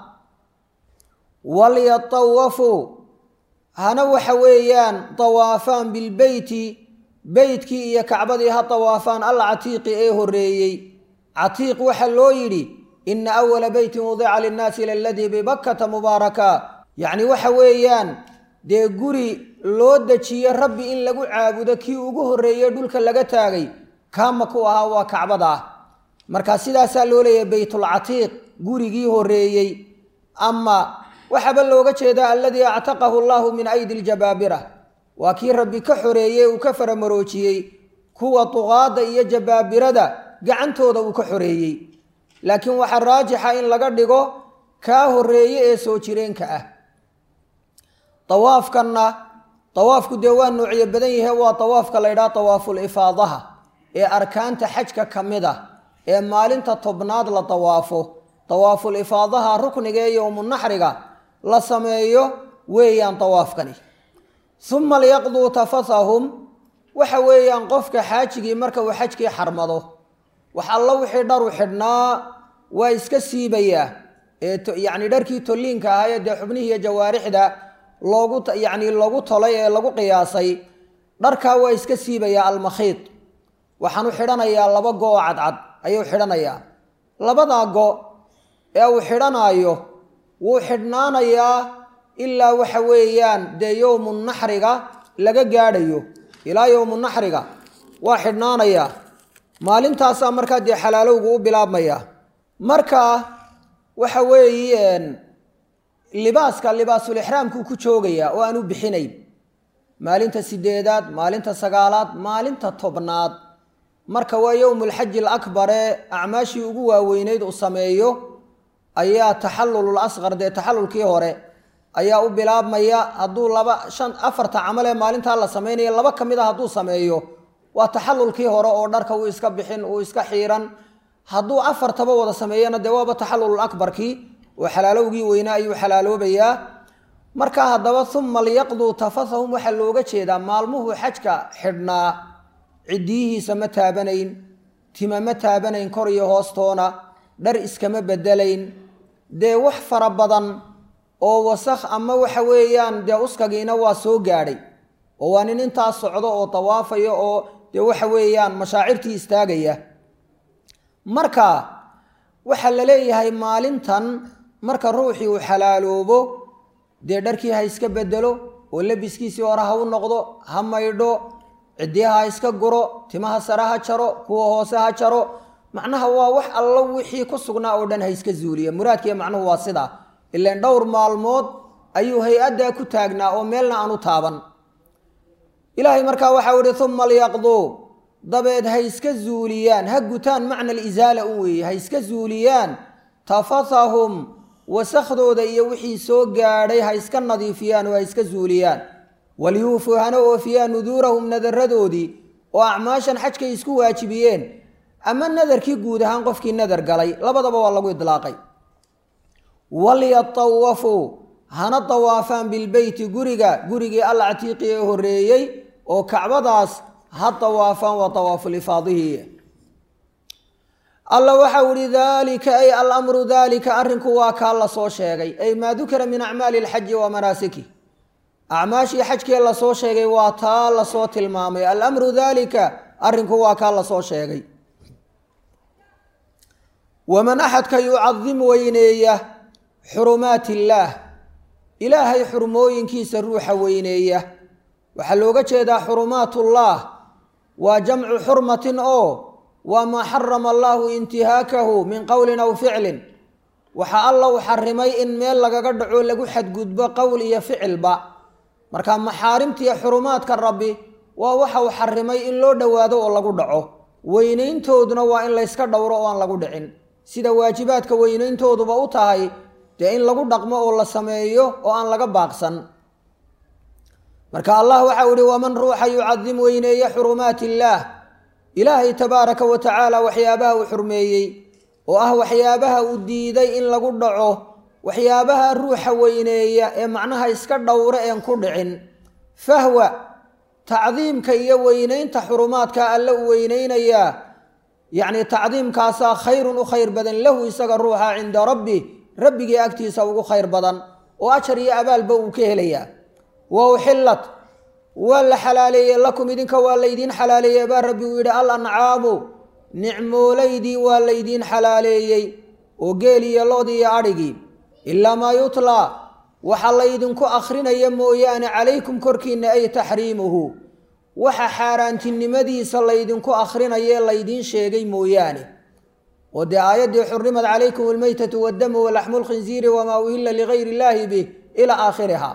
walyatawafuu hana waxa weeyaan tawaafaan bilbeyti beytkii iyo kacbadii ha tawaafaan alcatiiqi ee horeeyey catiiq waxaa loo yidhi ina awala beytin wudica linnaasi laladii bibakkata mubaaraka yacni waxa weeyaan dee guri loo dejiye rabbi in lagu caabudo kii ugu horreeyey dhulka laga taagay kaama ku ahaa waa kacbada ah marka sidaasaa loo leeyahay beytulcatiiq gurigii horeeyey ama waxaaba looga jeedaa aladii actaqahu allahu min aydi ljabaabira waa kii rabbi ka xoreeyey uu ka faramaroojiyey kuwa duqaadda iyo jabaabirada gacantooda uu ka xoreeyey laakiin waxaa raajixa in laga dhigo kaa horeeye ee soo jireenka ah awaafkanna awaafku dee waa noocyo badan yahe waa awaafka la ydhaha awaaful ifaadaha ee arkaanta xajka ka mid ah ee maalinta tobnaad la dawaafo dawaaful ifaadaha rukniga ee yowmunaxriga la sameeyo weeyaan dawaafkani uma liyaqduu tafathahum waxa weeyaan qofka xaajigii marka uu xajkii xarmado wax alla wixii dharu xidhnaa waa iska siibayaa ee yacni dharkii tolliinka ahaayee dee xubnihii iyo jawaarixda loogu yacni lagu tolay ee lagu qiyaasay dharkaa waa iska siibayaa almakhiid waxaanu xidhanayaa laba go oo cadcad ayuu xidhanayaa labadaa go ee uu xidhanaayo wuu xidhnaanayaa ilaa waxa weeyaan dee yowmu naxriga laga gaadhayo ilaa yowmu naxriga waa xidhnaanayaa maalintaasaa markaa dee xalaalowgu u bilaabmaya marka waxa weeyeen libaaska libaasulixraamkuu ku joogayaa oo aan u bixinayn maalinta sideedaad maalinta sagaalaad maalinta tobnaad marka waa yowmulxaji alakbar ee acmaashii ugu waaweyneyd uu sameeyo ayaa taxallulul asqar dee taxallulkii hore ayaa u bilaabmaya hadduu laba shan afarta camal ee maalintaa la sameynaya laba ka mid a hadduu sameeyo waa taxallulkii hore oo dharka uu iska bixin uu iska xiiran hadduu afartaba wada sameeyana dee waaba taxallulul akbarkii oo xalaalowgii weynaa ayuu xalaaloobayaa markaa haddaba uma liyaqduu tafathahum waxaa looga jeedaa maalmuhu xajka xidhnaa ciddiyihiisa ma taabanayn tima ma taabanayn kor iyo hoostoona dhar iskama bedelayn dee wax fara badan oo wasakh ama waxa weeyaan dee uskagiina waa soo gaadhay oo waa nin intaas socdo oo dawaafaya oo dee waxa weeyaan mashaacirtii istaagaya marka waxaa la leeyahay maalintan marka ruuxii uu xalaaloobo dee dharkii ha iska bedelo oo labiskiisii hore ha u noqdo ha maydho ciddiyaha ha iska guro timaha sare ha jaro kuwa hoose ha jaro macnaha waa wax allo wixii ku sugnaa oo dhan ha iska zuuliya muraadkiiyo macnuhu waa sidaa ilaan dhowr maalmood ayuu hay-addaa ku taagnaa oo meelna aan u taaban ilaahay markaa waxau ihi uma lyaqduu dabeed ha iska zuuliyaan ha gutaan macna alisaala u weeye ha iska zuuliyaan tafathahum wasakhdooda iyo wixii soo gaadhay ha iska nadiifiyaan oo ha iska zuuliyaan walyuufuu hana oofiyaan nuduurahum nadaradoodii oo acmaashan xajkay isku waajibiyeen ama nadarkii guud ahaan qofkii nadar galay labadaba waa lagu idlaaqay walyatawafuu hana dawaafaan bilbeyti guriga gurigii alcatiiqi ee horeeyey oo kacbadaas ha dawaafaan waa dawaafulifaadihi alla waxau ihi daalika ay alamru daalika arrinku waa kaa la soo sheegay ay maa dukira min acmaali alxaji wa manaasiki acmaashii xajkee lasoo sheegay waa taa lasoo tilmaamay alamru daalika arrinku waa kaa lasoo sheegay waman axadka yucadim weyneeya xurumaat illaah ilaahay xurmooyinkiisa ruuxa weyneeya waxaa looga jeedaa xurumaatullah waa jamcu xurmatin oo waa maa xarama allaahu intihaakahu min qowlin aw ficlin waxa alla u xarimay in meel lagaga dhaco lagu xadgudbo qowl iyo ficilba marka maxaarimtiiyo xurumaadka rabbi waa waxa uu xarimay in loo dhowaado oo lagu dhaco weynayntooduna waa in layska dhowro oo aan lagu dhicin sida waajibaadka weynayntooduba u tahay dee in lagu dhaqmo oo la sameeyo oo aan laga baaqsan marka allah waxau ihi waman ruuxa yucadim weyneeye xurumaat illaah ilaahay tabaaraka wa tacaala waxyaabaha uu xurmeeyey oo ah waxyaabaha uu diiday in lagu dhaco waxyaabaha ruuxa weyneeya ee macnaha iska dhowre een ku dhicin fahwa tacdiimka iyo weynaynta xurumaadka alle uu weynaynayaa yacni tacdiimkaasaa khayrun u khayr badan lahu isaga ruuxa cinda rabbi rabbigii agtiisa ugu khayr badan oo ajar iyo abaalba uu ka helayaa wa uxillat waa la xalaaleeyey lakum idinka waa laydiin xalaaleeyey baa rabbi uu yidhi al ancaamu nicmoolaydii waa laydiin xalaaleeyey oo geel iyo lood iyo adhigii ilaa maa yutlaa waxa laydinku akhrinaya mooyaane calaykum korkiinna ay taxriimuhu waxa xaaraantinimadiisa laydinku akhrinayee laydiin sheegay mooyaane oo dee aayaddii xurrimad calaykum almaytatu waddamu walaxmu lkhinziiri wamaa uhilla ligayri illaahi bih ilaa aakhiriha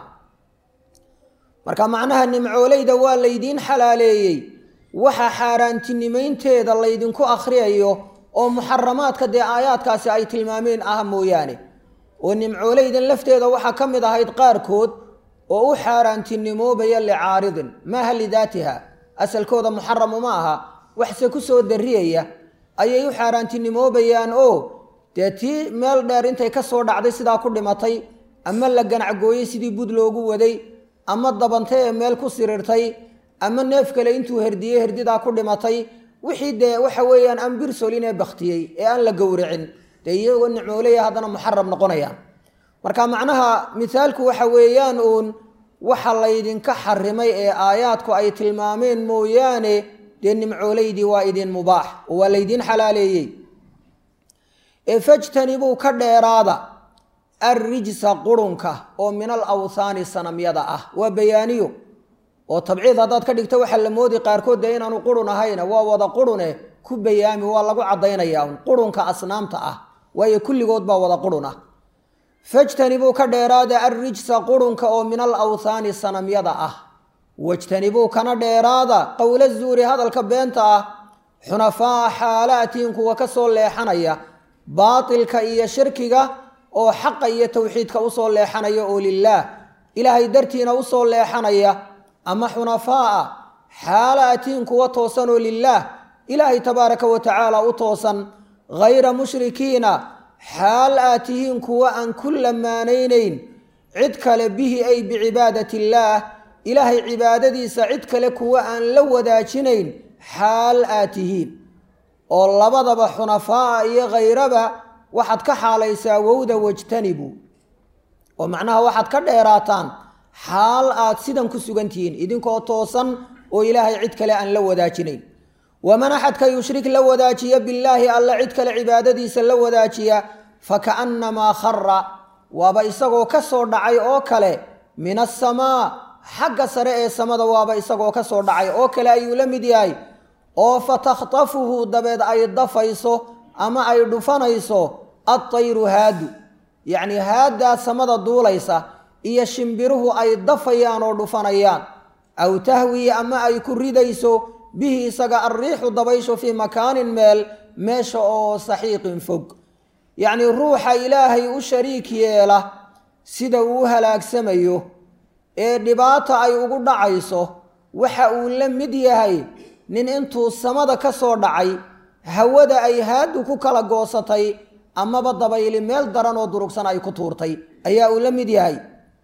marka macnaha nimcoolayda waa laydiin xalaaleeyey waxa xaaraantinimaynteeda laydinku akhriyayo oo muxaramaadka dee aayaadkaasi ay tilmaameen ah mooyaane oo nimcoolaydan lafteeda waxaa ka mid ahayd qaarkood oo u xaaraantinimoobaya licaaridin maaha lidaatiha asalkooda muxaramu ma aha waxse ku soo darriyaya ayay u xaaraantinimoobayaan oo dee tii meel dheer intay ka soo dhacday sidaa ku dhimatay ama la ganacgooyey sidii bud loogu waday ama dabantay ee meel ku siriirtay ama neef kale intuu herdiyey herdidaa ku dhimatay wixii dee waxa weeyaan aan birsolin ee baktiyey ee aan la gowracin dee iyagoo nicmoolaya haddana muxaram noqonayaan marka macnaha mithaalku waxa weeyaan uun waxa laydinka xarimay ee aayaadku ay tilmaameen mooyaane dee nimcoolaydii waa idin mubaax oo waa laydiin xalaaleeyey ee fajtanibuu ka dheeraada arrijsa qurunka oo min al awthaani sanamyada ah waa bayaaniyo oo tabciid haddaad ka dhigto waxaa la moodi qaarkood dee inaanu qurun ahayna waa wada qurune ku bayaami waa lagu caddaynayaa un qurunka asnaamta ah waayo kulligood baa wada qurun ah fajtanibuu ka dheeraada arrijsa qurunka oo min al awthaani sanamyada ah wajtanibuu kana dheeraada qowla zuuri hadalka beenta ah xunafaa'a xaalaatiin kuwa ka soo leexanaya baatilka iyo shirkiga oo xaqa iyo towxiidka usoo leexanaya oo lilaah ilaahay dartiina usoo leexanaya ama xunafaa'a xaalaatiin kuwa toosan oo lilaah ilaahay tabaaraka wa tacaala u toosan hayra mushrikiina xaal aad tihiin kuwa aan ku lamaanaynayn cid kale bihi ay bicibaadati illaah ilaahay cibaadadiisa cid kale kuwa aan la wadaajinayn xaal aad tihiin oo labadaba xunafaa'a iyo khayraba waxaad ka xaalaysaa wowda wajtanibu oo macnaha waxaad ka dheeraataan xaal aad sidan ku sugan tihiin idinkoo toosan oo ilaahay cid kale aan la wadaajinayn waman axadka yushrik la wadaajiya billaahi alla cid kale cibaadadiisa la wadaajiya fakaannamaa khara waaba isagoo ka soo dhacay oo kale min asamaa xagga sare ee samada waaba isagoo ka soo dhacay oo kale ayuu la mid yahay oo fatakhtafuhu dabeed ay dafayso ama ay dhufanayso adtayru haadu yacnii haaddaa samada duulaysa iyo shimbiruhu ay dafayaan oo dhufanayaan aw tahwii ama ay ku ridayso bihi isaga alriixu dabayshu fii makaanin meel meesha oo saxiiqin fog yacnii ruuxa ilaahay u shariik yeela sida uu u halaagsamayo ee dhibaata ay ugu dhacayso waxa uu la mid yahay nin intuu samada ka soo dhacay hawada ay haadu ku kala goosatay amaba dabayli meel daran oo durugsan ay ku tuurtay ayaa uu la mid yahay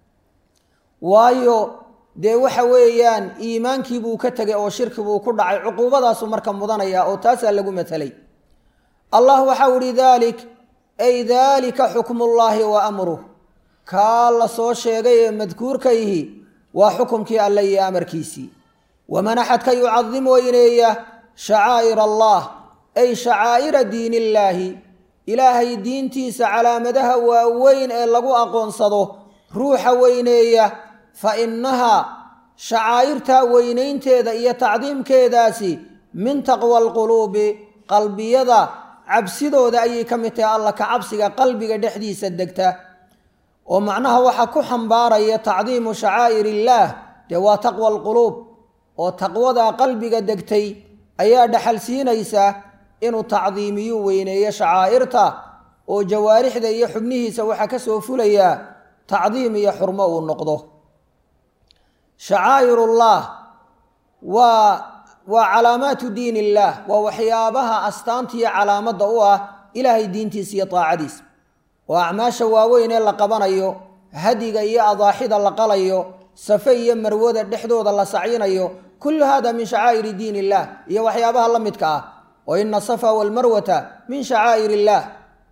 waayo dee waxa weeyaan iimaankii buu ka tegay oo shirki buu ku dhacay cuquubadaasu marka mudanaya oo taasaa lagu matelay allah waxau ihi daalik ay daalika xukmullaahi wa amruh kaa la soo sheegay ee madkuurkayhi waa xukumkii alle iyo amarkiisii waman axadka yucadim weyneeya shacaa'ir allah ay shacaa'ira diin illaahi ilaahay diintiisa calaamadaha waaweyn ee lagu aqoonsado ruuxa weyneeya fa innahaa shacaa'irtaa weynaynteeda iyo tacdiimkeedaasi min taqwa alquluubi qalbiyada cabsidooda ayay ka mid tahay alla ka cabsiga qalbiga dhexdiisa degta oo macnaha waxaa ku xambaaraya tacdiimu shacaa'ir illaah dee waa taqwa alquluub oo taqwada qalbiga degtay ayaa dhaxal siinaysa inuu tacdiimiyu weyneeyo shacaa'irta oo jawaarixda iyo xubnihiisa waxaa ka soo fulayaa tacdiim iyo xurmo uu noqdo shacaa'irullah waa waa calaamaatu diin illaah waa waxyaabaha astaanta iyo calaamadda u ah ilaahay diintiisa iyo daacadiisa oo acmaasha waaweyn ee la qabanayo hadiga iyo adaaxida la qalayo safe iyo marwada dhexdooda la sacyinayo kullu hada min shacaa'iri diin illah iyo waxyaabaha la midka ah oo ina safa walmarwata min shacaa'ir illaah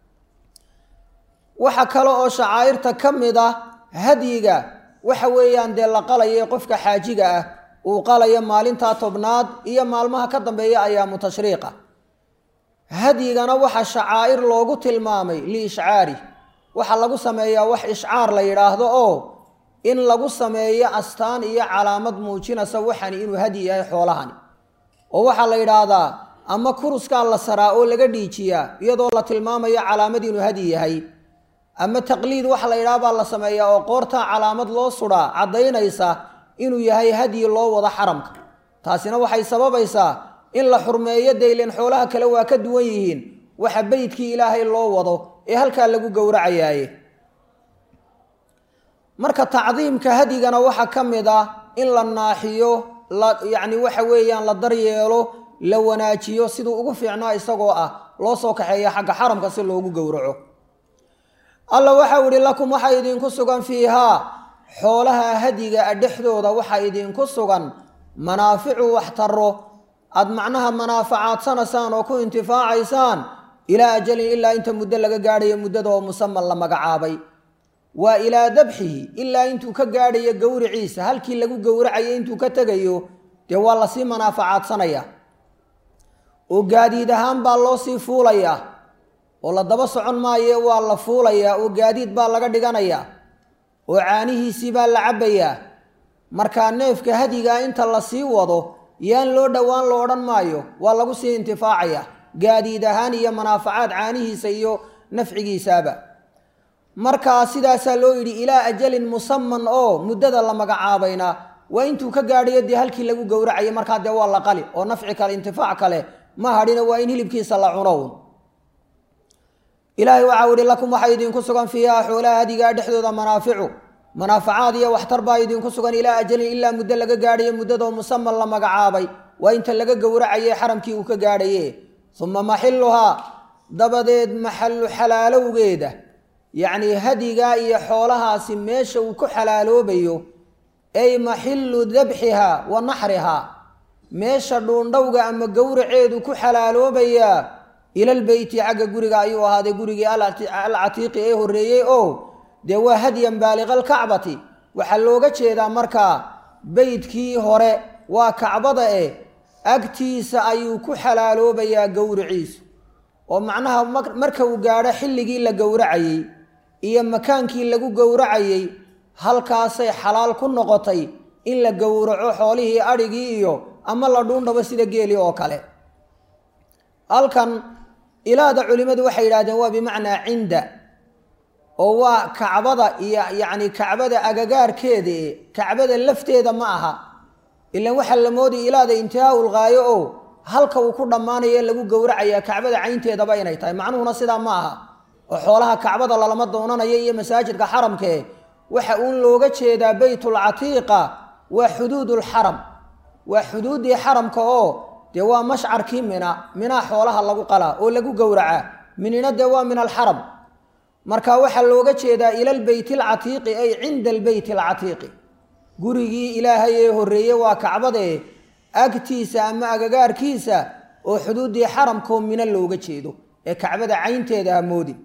waxa kale oo shacaa'irta ka mid ah hadyiga waxa weeyaan dee la qalayo qofka xaajiga ah uu qalayo maalintaa tobnaad iyo maalmaha ka dambeeya ayaamu tashriiqa hadyigana waxa shacaa'ir loogu tilmaamay liishcaari waxaa lagu sameeyaa wax ishcaar la yidhaahdo oo in lagu sameeyo astaan iyo calaamad muujinaysa waxani inuu hadyi yahay xoolahani oo waxaa la yidhaahdaa ama kuruskaa la saraa oo laga dhiijiyaa iyadoo la tilmaamayo calaamad inuu hadyi yahay ama taqliid waxa la yidhaha baa la sameeyaa oo qoortaa calaamad loo sudaa caddaynaysa inuu yahay hadyi loo wado xaramka taasina waxay sababaysaa in la xurmeeyo daylen xoolaha kale waa ka duwan yihiin waxa beydkii ilaahay loo wado ee halkaa lagu gowracayaaye marka tacdiimka hadyigana waxaa ka mid ah in la naaxiyo la yacni waxa weeyaan la daryeelo la wanaajiyo siduu ugu fiicnaa isagoo ah loo soo kaxeeya xagga xaramka si loogu gowraco alla waxau ihi lakum waxaa idinku sugan fiihaa xoolaha hadyiga a dhexdooda waxaa idinku sugan manaaficu waxtaro aada macnaha manaafacaadsanasaan oo ku intifaacaysaan ilaa ajalin ilaa inta muddo laga gaadhayo muddada oo musaman la magacaabay waa ilaa dabxihi ilaa intuu ka gaadhayo gowriciisa halkii lagu gowracayo intuu ka tegayo dee waa lasii manaafacaadsanaya oo gaadiid ahaan baa loo sii fuulayaa oo la daba socon maaye waa la fuulayaa oo gaadiid baa laga dhiganayaa oo caanihiisii baa la cabbayaa markaa neefka hadigaa inta la sii wado yaan loo dhowaan lo odhan maayo waa lagu sii intifaacaya gaadiid ahaan iyo manaafacaad caanihiisa iyo nafcigiisaaba markaa sidaasaa loo yidhi ilaa ajalin musaman oo muddada la magacaabayna waa intuu ka gaadhayo dee halkii lagu gowracayo markaa dee waa la qali oo nafci kale intifaac kale ma hadhina waa in hilibkiisa la cunown ilaahay waxau ihi lakum waxaa idinku sugan fiiha xoolaha hadigaa dhexdooda manaaficu manaafacaad iyo waxtar baa idinku sugan ilaa ajalin ilaa muddo laga gaadhayo muddadoo musaman la magacaabay waa inta laga gowracaye xaramkii uu ka gaadhaye uma maxiluhaa dabadeed maxallu xalaalowgeeda yacnii hadigaa iyo xoolahaasi meesha uu ku xalaaloobayo ay maxillu dabxihaa wa naxrihaa meesha dhuundhowga ama gowraceedu ku xalaaloobayaa ilalbeyti xagga guriga ayuu ahaaday gurigii alcatiiqi ee horreeyey oo dee waa hadyan baaliqalkacbati waxaa looga jeedaa markaa beydkii hore waa kacbada eh agtiisa ayuu ku xalaaloobayaa gowriciisu oo macnaha marka uu gaadho xilligii la gowracayey iyo makaankii lagu gowracayey halkaasay xalaal ku noqotay in la gowraco xoolihii adhigii iyo ama la dhuundhabo sida geeli oo kale halkan ilaada culimmadu waxay yidhahdeen waa bimacnaa cinda oo waa kacbada iyo yacni kacbada agagaarkeeda e kacbada lafteeda ma aha ilan waxaa la moodaya ilaada intihaaul ghaayo oo halka uu ku dhammaanayo lagu gowracayaa kacbada caynteedaba inay tahay macnuhuna sidaa ma aha oo xoolaha kacbada lalama doonanayo iyo masaajidka xaramkee waxa uun looga jeedaa beytulcatiiqa waa xuduudulxaram waa xuduuddii xaramka oo dee waa mashcarkii mina minaa xoolaha lagu qalaa oo lagu gowracaa minina dee waa min alxaram marka waxaa looga jeedaa ila lbeyti alcatiiqi ay cinda albeyti alcatiiqi gurigii ilaahay ee horreeye waa kacbadee agtiisa ama agagaarkiisa oo xuduuddii xaramkoo mina looga jeedo ee kacbada caynteeda ha moodin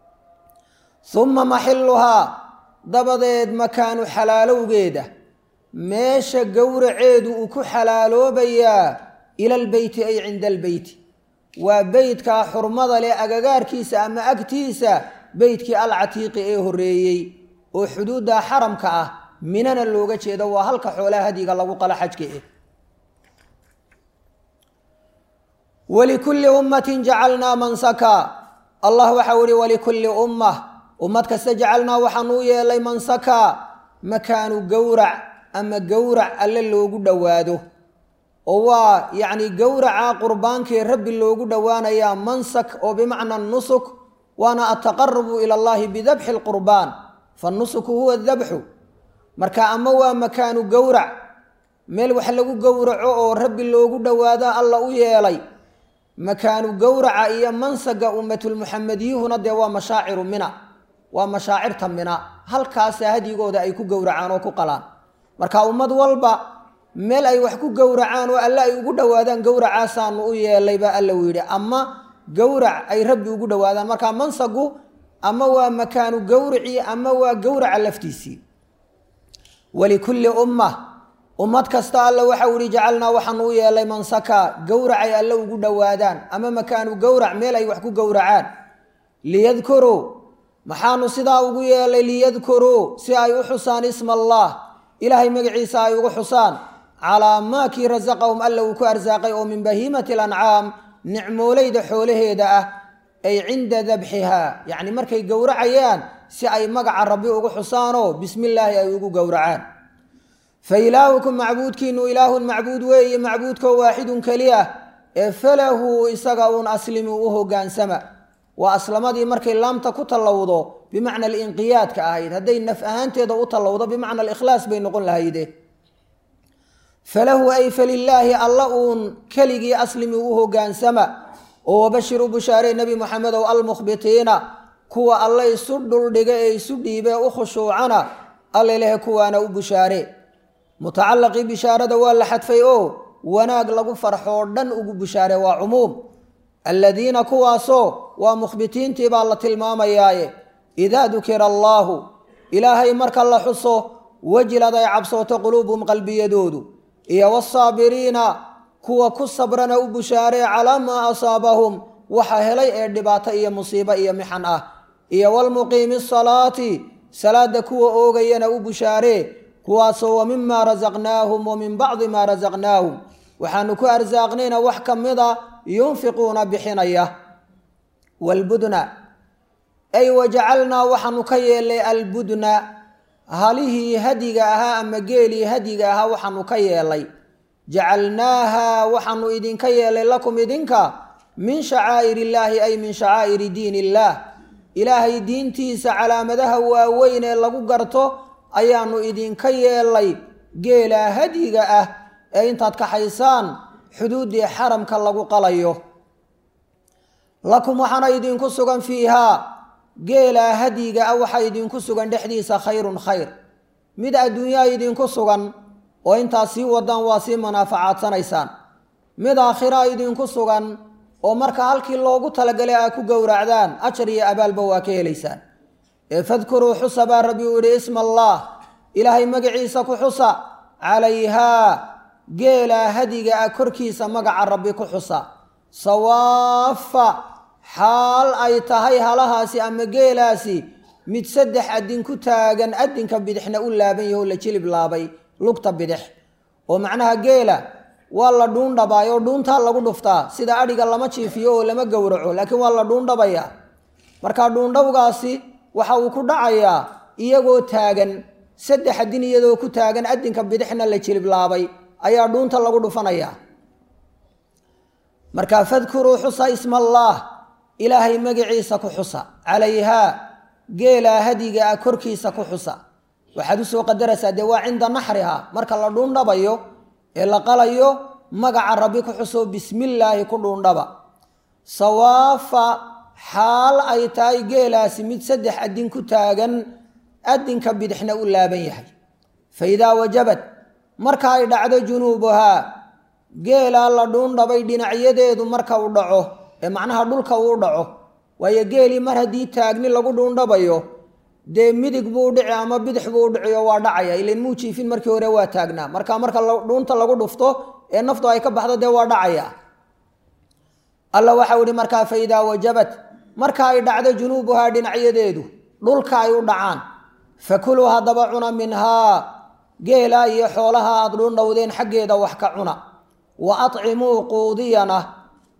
uma maxiluhaa dabadeed makaanu xalaalowgeeda meesha gowraceedu uu ku xalaaloobayaa ila albeyti ay cinda albeyti waa beytkaa xurmada leh agagaarkiisa ama agtiisa beytkii alcatiiqi ee horreeyey oo xuduudda xaramka ah minana looga jeedo waa halka xoolaha hadiga lagu qalo xajka eh walikulli ummatin jacalnaa mansaka allah waxau ihi walikulli ummah ummad kasta jacalnaa waxaanu u yeelay mansaka makaanu gowrac ama gowrac alle loogu dhowaado oo waa yacni gowraca qurbaankii rabbi loogu dhowaanayaa mansak oo bimacna nusuk waana altaqarubu ila allahi bidabxi lqurbaan fannusuku huwa dabxu marka ama waa makaanu gowrac meel wax lagu gowraco oo rabbi loogu dhowaado alla u yeelay makaanu gowraca iyo mansaga ummatulmuxamadiyuhuna dee waa mashaaciru mina waa mashaacirta mina halkaasa hadyigooda ay ku gowracaan oo ku qalaan marka ummad walba meel ay wax ku gowracaan oo alle ay ugu dhowaadaan gowracaasaanu u yeelay baa alla uu yidhi ama gowrac ay rabbi ugu dhowaadaan marka mansagu ama waa makaanu gowracii ama waa gowraca laftiisii walikulli ummah ummad kasta alle waxau ihi jacalnaa waxaanu u yeelay mansaka gowracay alle ugu dhowaadaan ama makaanu gowrac meel ay wax ku gowracaan liyadkuruu maxaanu sidaa ugu yeelay liyadkuruu si ay u xusaan isma allah ilaahay magaciisa ay ugu xusaan calaa maa kii rasaqahum alla uu ku arsaaqay oo min bahiimati alancaam nicmoolayda xoolaheeda ah ay cinda dabxihaa yacni markay gowracayaan si ay magaca rabbi ugu xusaanoo bismi illaahi ay ugu gowracaan fa ilaahukum macbuudkiinu ilaahun macbuud weeye macbuudkoo waaxidun keliya ee falahu isaga uun aslimu u hogaansama waa aslamadii markay laamta ku tallowdo bimacna alinqiyaadka ahayd hadday naf ahaanteeda u tallowdo bimacna alikhlaas bay noqon lahayde falahu ay falilaahi alla uun keligii aslimi u hogaansama oo wabashir u bushaarey nebi moxamedow almukhbitiina kuwa alle isu dhuldhiga ee isu dhiibee u khushuucana alle lehe kuwaana u bushaare mutacallaqii bishaarada waa la xadfay oo wanaag lagu farxoo dhan ugu bushaare waa cumuum aladiina kuwaasoo waa mukhbitiintii baa la tilmaamayaaye idaa dukira allaahu ilaahay marka la xuso wajilad ay cabsooto quluubuhum qalbiyadoodu iyo wasaabiriina kuwa ku sabrana u bushaaree calaa maa asaabahum waxa helay ee dhibaato iyo musiibo iyo mixan ah iyo walmuqiimi asalaati salaada kuwa oogayana u bushaaree kuwaasoo wa mimaa rasaqnaahum wa min bacdi maa rasaqnaahum waxaanu ku arsaaqnayna wax ka mida yunfiquuna bixinaya waalbudna ay wajacalnaa waxaanu ka yeelnay albudna halihii hadiga ahaa ama geelii hadiga ahaa waxaanu ka yeelay jacalnaaha waxaanu idinka yeelay lakum idinka min shacaa'ir illaahi ay min shacaa'iri diin illaah ilaahay diintiisa calaamadaha waaweyn ee lagu garto ayaanu idinka yeelay geelaa hadiga ah ee intaad kaxaysaan xuduuddii xaramka lagu qalayo lakum waxaana idinku sugan fiihaa geelaa hadiga ah waxaa idinku sugan dhexdiisa khayrun khayr mid adduunyaa idinku sugan oo intaad sii wadaan waa sii manaafacadsanaysaan mid aakhiraa idinku sugan oo marka halkii loogu talagalay aa ku gowracdaan ajar iyo abaalba waa ka helaysaan ee fadkuruu xusa baa rabbi uu yihi isma allaah ilaahay magaciisa ku xusa calayhaa geelaa hadiga ah korkiisa magaca rabbi ku xusa sawaafa xaal ay tahay halahaasi ama geelaasi mid saddex adin ku taagan adinka bidixna u laaban yaho la jilib laabay lugta bidix oo macnaha geela waa la dhuundhabaay oo dhuuntaa lagu dhuftaa sida adhiga lama jiifiyo oo lama gowraco laakiin waa la dhuundhabayaa marka dhuundhawgaasi waxa uu ku dhacayaa iyagoo taagan saddex adin iyadoo ku taagan adinka bidixna la jilib laabay ayaa dhuunta lagu dhufanayaa marka fadkuruu xusa isma allaah ilaahay magaciisa ku xusa calayhaa geelaa hadiga ah korkiisa ku xusa waxaad usoo qadaraysaa dee waa cinda naxriha marka la dhuundhabayo ee la qalayo magaca rabbi ku xuso bismillaahi ku dhuundhaba sawaafa xaal ay tahay geelaasi mid saddex adin ku taagan adinka bidixna u laaban yahay fa idaa wajabad marka ay dhacdo junuubuhaa geelaa la dhuundhabay dhinacyadeedu marka uu dhaco ee macnaha dhulka uu dhaco waayo geelii mar haddii taagni lagu dhuundhabayo dee midig buu dhici ama bidix buu dhici oo waa dhacaya ilan muu jiifin markii hore waa taagnaa marka marka dhuunta lagu dhufto ee naftu ay ka baxdo dee waa dhacaya alla waxau ihi markaa fa idaa wajabat marka ay dhacdo junuubuhaa dhinacyadeedu dhulka ay u dhacaan fakuluu haddaba cuna minhaa geelaa iyo xoolaha aad dhuundhowdeen xaggeeda wax ka cuna wa acimuu quudiyana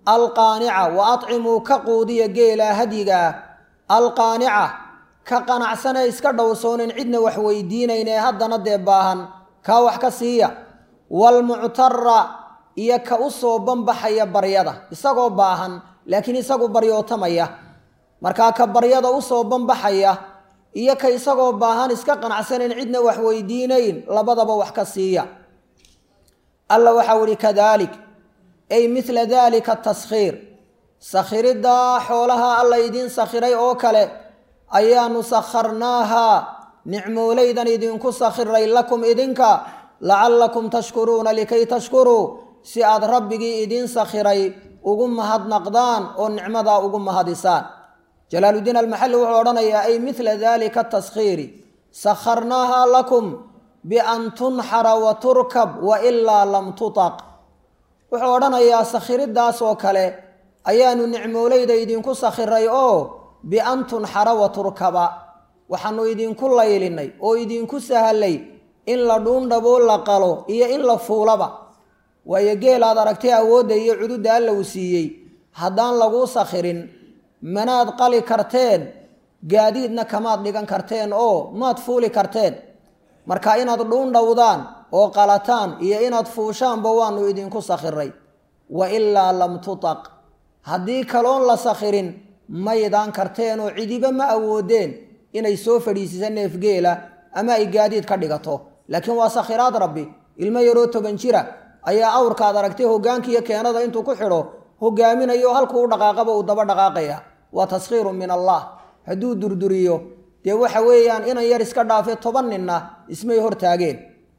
alqaanica wa acimuu ka quudiya geela hadyigaa alqaanica ka qanacsanee iska dhowsoonin cidna wax weydiinayn ee haddana dee baahan kaa wax ka siiya waalmuctara iyo ka u soo banbaxaya baryada isagoo baahan laakiin isagu baryootamaya markaa ka baryada u soo banbaxaya iyo ka isagoo baahan iska qanacsanayn cidna wax weydiinayn labadaba wax ka siiya alla waxau ihi kadalik ay midla dalika taskhiir sakhiriddaa xoolaha alla idiin sakhiray oo kale ayaanu sakharnaahaa nicmoolaydan idinku sakhiray lakum idinka lacallakum tashkuruuna likay tashkuruu si aad rabbigii idiin sakhiray ugu mahadnaqdaan oo nicmadaa ugu mahadisaan jalaaludiin almaxalli wuxuu odhanayaa ay midla dalika taskhiiri sakharnaahaa lakum bian tunxara wa turkab wa ilaa lam tutaq wuxuu odhanayaa sakhiriddaas oo kale ayaanu nicmoolayda idinku sakhiray oo bian tunxara wa turkaba waxaanu idinku laylinay oo idinku sahalay in la dhuundhaboo la qalo iyo in la fuulaba waayo geelaad aragtay awoodda iyo cududda alla uu siiyey haddaan laguu sakhirin manaad qali karteen gaadiidna kamaad dhigan karteen oo maad fuuli karteen marka inaad dhuundhowdaan oo qalataan iyo inaad fuushaanba waanu idinku sakhiray wa ilaa lam tutaq haddii kaloon la sakhirin maydaan karteen oo cidiba ma awoodeen inay soo fadhiisisa neefgeela ama ay gaadiid ka dhigato laakiin waa sakhiraad rabbi ilmo yaroo toban jira ayaa awrkaad aragtay hogaankiiyo keenada intuu ku xidho hogaaminayo halkuu u dhaqaaqaba uu daba dhaqaaqaya waa taskhiirun min allah hadduu durduriyo dee waxa weeyaan inan yar iska dhaafe toban ninna ismay hortaageen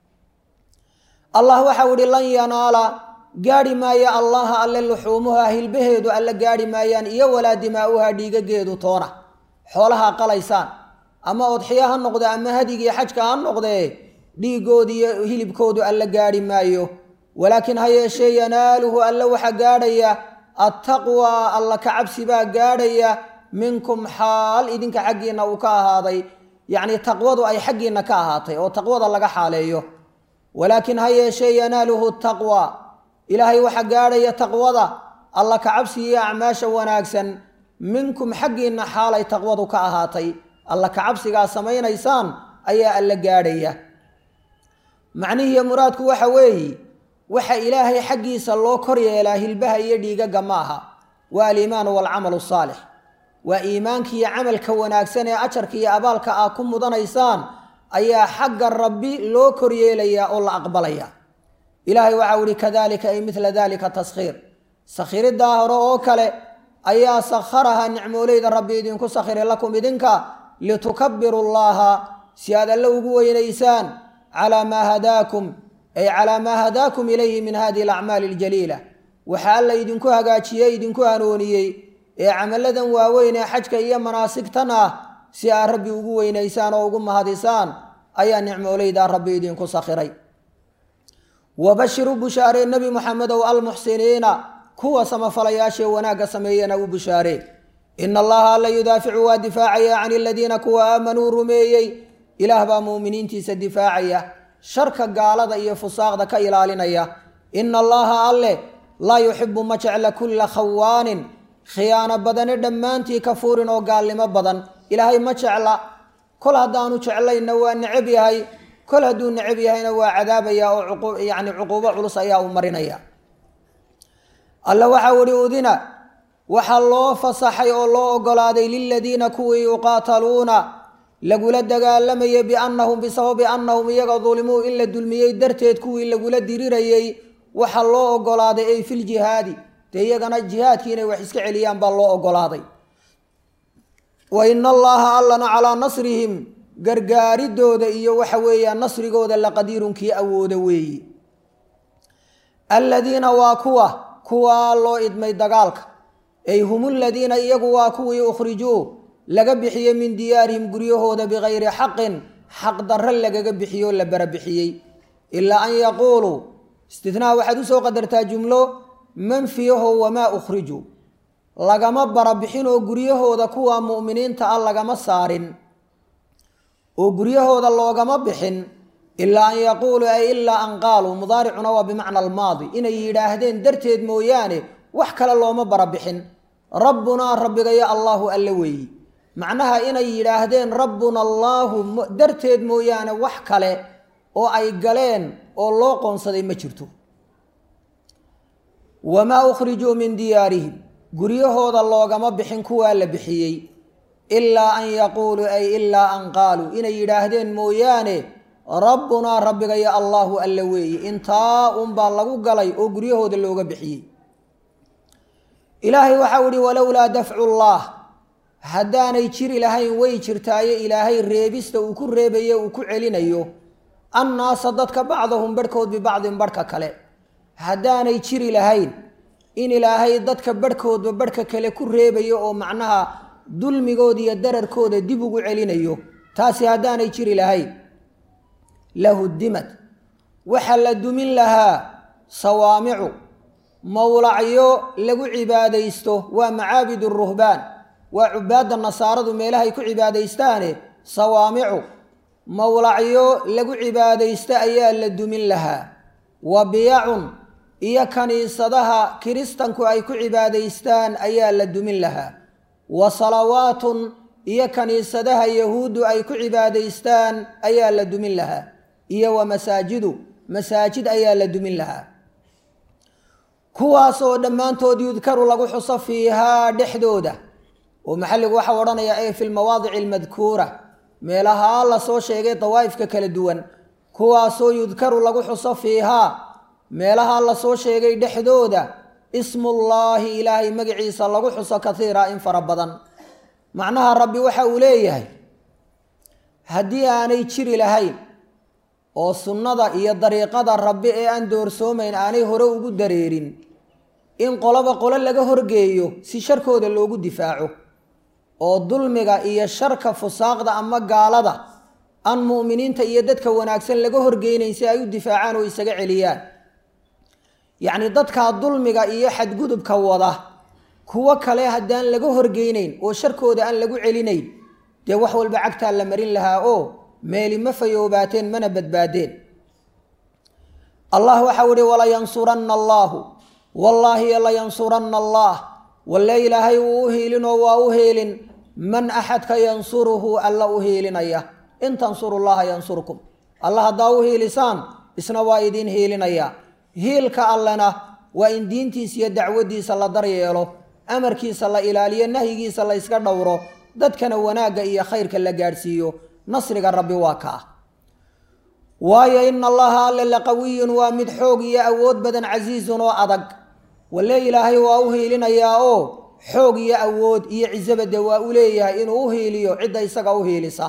allah waxau ihi lan yanaala gaadhi maayo allaha alle luxuumuha hilbaheedu alle gaadhi maayaan iyo walaa dimaa'uha dhiigageedu toona xoolaha qalaysaan ama odxiyo ha noqde ama hadigii xajka ha noqdee dhiigoodu iyo hilibkoodu alle gaadhi maayo walaakiin ha yeeshee yanaaluhu alle waxa gaadhaya attaqwaa alla ka cabsi baa gaadhaya minkum xaal idinka xaggiinna uu ka ahaaday yacnii taqwadu ay xaggiinna ka ahaatay oo taqwada laga xaaleeyo walaakin ha yeeshee yanaaluhu taqwa ilaahay waxa gaadhaya taqwada alla ka cabsi iyo acmaasha wanaagsan minkum xaggiinna xaalay taqwadu ka ahaatay alla ka cabsigaa samaynaysaan ayaa alla gaadhaya macnihiiyo muraadku waxa weeye waxa ilaahay xaggiisa loo kor yeelaa hilbaha iyo dhiigaga ma aha waa aliimaanu waalcamalu saalix waa iimaankiiyo camalka wanaagsan ee ajarka iyo abaalka aad ku mudanaysaan ayaa xagga rabbi loo kor yeelayaa oo la aqbalaya ilaahay waxau ihi kadalika ay midla dalika taskhiir sakhiriddaa hore oo kale ayaa sakharaha nicmooleyda rabbi idinku sakhiray lakum idinka litukabiru llaha si aad alle ugu weynaysaan calaa maa hadaakum ay calaa maa hadaakum ilayhi min hadihi alacmaali aljaliila waxa alla idinku hagaajiyey idinku hanuuniyey ee camalladan waaweyn ee xajka iyo manaasigtan ah si aad rabbi ugu weynaysaan oo ugu mahadisaan ayaa nicmooleydaa rabbi idinku sakhiray wabashiru bushaaree nebi moxamedow almuxsiniina kuwa samafalayaashee wanaagga sameeyana u bushaaree ina allaha alla yudaaficu waa difaacaya can aladiina kuwa aamanuu rumeeyey ilaah baa muuminiintiisa difaacaya sharka gaalada iyo fusaaqda ka ilaalinaya ina allaha alle laa yuxibu ma jecla kulla khawaanin khiyaano badane dhammaantii kafuurin oo gaalnimo badan ilaahay ma jecla kol haddaanu jeclayna waa necab yahay kol hadduu necab yahayna waa cadaabaya oo yani cuquubo culus ayaa u marinaya alla waxau ihi udina waxaa loo fasaxay oo loo ogolaaday liladiina kuwii yuqaataluuna lagula dagaalamayay biannahum bisababi annahum iyaga dulimuu in la dulmiyey darteed kuwii lagula dirirayey waxaa loo ogolaaday ay filjihaadi dee iyagana jihaadkii inay wax iska celiyaan baa loo ogolaaday wa ina allaha allana calaa nasrihim gargaaridooda iyo waxa weeyaan nasrigooda laqadiirunkii awooda weeyi aladiina waa kuwa kuwaa loo idmay dagaalka ay hum ladiina iyagu waa kuwii ukhrijuu laga bixiyey min diyaarihim guryahooda bikayri xaqin xaq darre lagaga bixiyo la barabixiyey ilaa an yaquuluu istithnaa waxaad usoo qadartaa jumlo manfiyaho wamaa ukhrijuu lagama barabixin oo guryahooda kuwa mu'miniinta ah lagama saarin oo guryahooda loogama bixin ilaa an yaquuluu ay ilaa an qaaluu mudaaricuna waa bimacna almaadi inay yidhaahdeen darteed mooyaane wax kale looma barabixin rabbunaa rabbigayo allaahu alle weeyi macnaha inay yidhaahdeen rabbuna allaahu darteed mooyaane wax kale oo ay galeen oo loo qoonsaday ma jirto wamaa ukhrijuu min diyaarihim guryahooda loogama bixin kuwaa la bixiyey ilaa an yaquuluu ay ilaa an qaaluu inay yidhaahdeen mooyaane rabbunaa rabbigayo allaahu alle weeye intaa unbaa lagu galay oo guryahooda looga bixiyey ilaahay waxau ihi walowlaa dafcu llaah haddaanay jiri lahayn way jirtaaye ilaahay reebista uu ku reebayo uu ku celinayo annaasa dadka bacdahum barhkood bibacdin barhka kale haddaanay jiri lahayn in ilaahay dadka barhkoodba barhka kale ku reebayo oo macnaha dulmigooda iyo dararkooda dib ugu celinayo taasi haddaanay jiri lahayn lahudimad waxaa la dumin lahaa sawaamicu mowlacyo lagu cibaadaysto waa macaabid ruhbaan waa cubaadda nasaaradu meelahay ku cibaadaystaane sawaamicu mowlacyo lagu cibaadaysto ayaa la dumin lahaa wa biyacun iyo kaniisadaha kiristanku ay ku cibaadaystaan ayaa la dumin lahaa wa salawaatun iyo kaniisadaha yahuuddu ay ku cibaadaystaan ayaa la dumin lahaa iyo wa masaajidu masaajid ayaa la dumin lahaa kuwaasoo dhammaantood yudkaru lagu xuso fiihaa dhexdooda oo maxalligu waxau odhanayaa ee fi lmawaadici almadkuura meelahaa lasoo sheegay dawaa'ifka kala duwan kuwaasoo yudkaru lagu xuso fiihaa meelahaa lasoo sheegay dhexdooda ismullaahi ilaahay magaciisa lagu xuso katiira in fara badan macnaha rabbi waxa uu leeyahay haddii aanay jiri lahayn oo sunnada iyo dariiqada rabbi ee aan doorsoomayn aanay hore ugu dareerin in qoloba qolo laga horgeeyo si sharkooda loogu difaaco oo dulmiga iyo sharka fusaaqda ama gaalada aan mu'miniinta iyo dadka wanaagsan laga horgeynayn si ay u difaacaan oo isaga celiyaan yacni dadkaa dulmiga iyo xadgudubka wada kuwo kale haddaan laga horgeynayn oo sharkooda aan lagu celinayn dee wax walba cagtaa la marin lahaa oo meeli ma fayoobaateen mana badbaadeen allah waxau ihi walayansuranna allaahu wallaahi layansuranna allaah walle ilaahay wuu u hiilinoo waa u hiilin man axadka yansuruhu alla u hiilinaya in tansuru llaha yansurkum alla haddaa u hiilisaan isna waa idiin hiilinaya hiilka allena waa in diintiisa iyo dacwadiisa la daryeelo amarkiisa la ilaaliyo nahyigiisa la yska dhowro dadkana wanaagga iyo khayrka la gaadhsiiyo nasriga rabbi waa kaa waayo ina allaha alle laqawiyun waa mid xoog iyo awood badan casiizun oo adag walle ilaahay waa u hiilinayaa oo xoog iyo awood iyo cisabade waa u leeyahay inuu u hiiliyo cidda isaga u hiilisa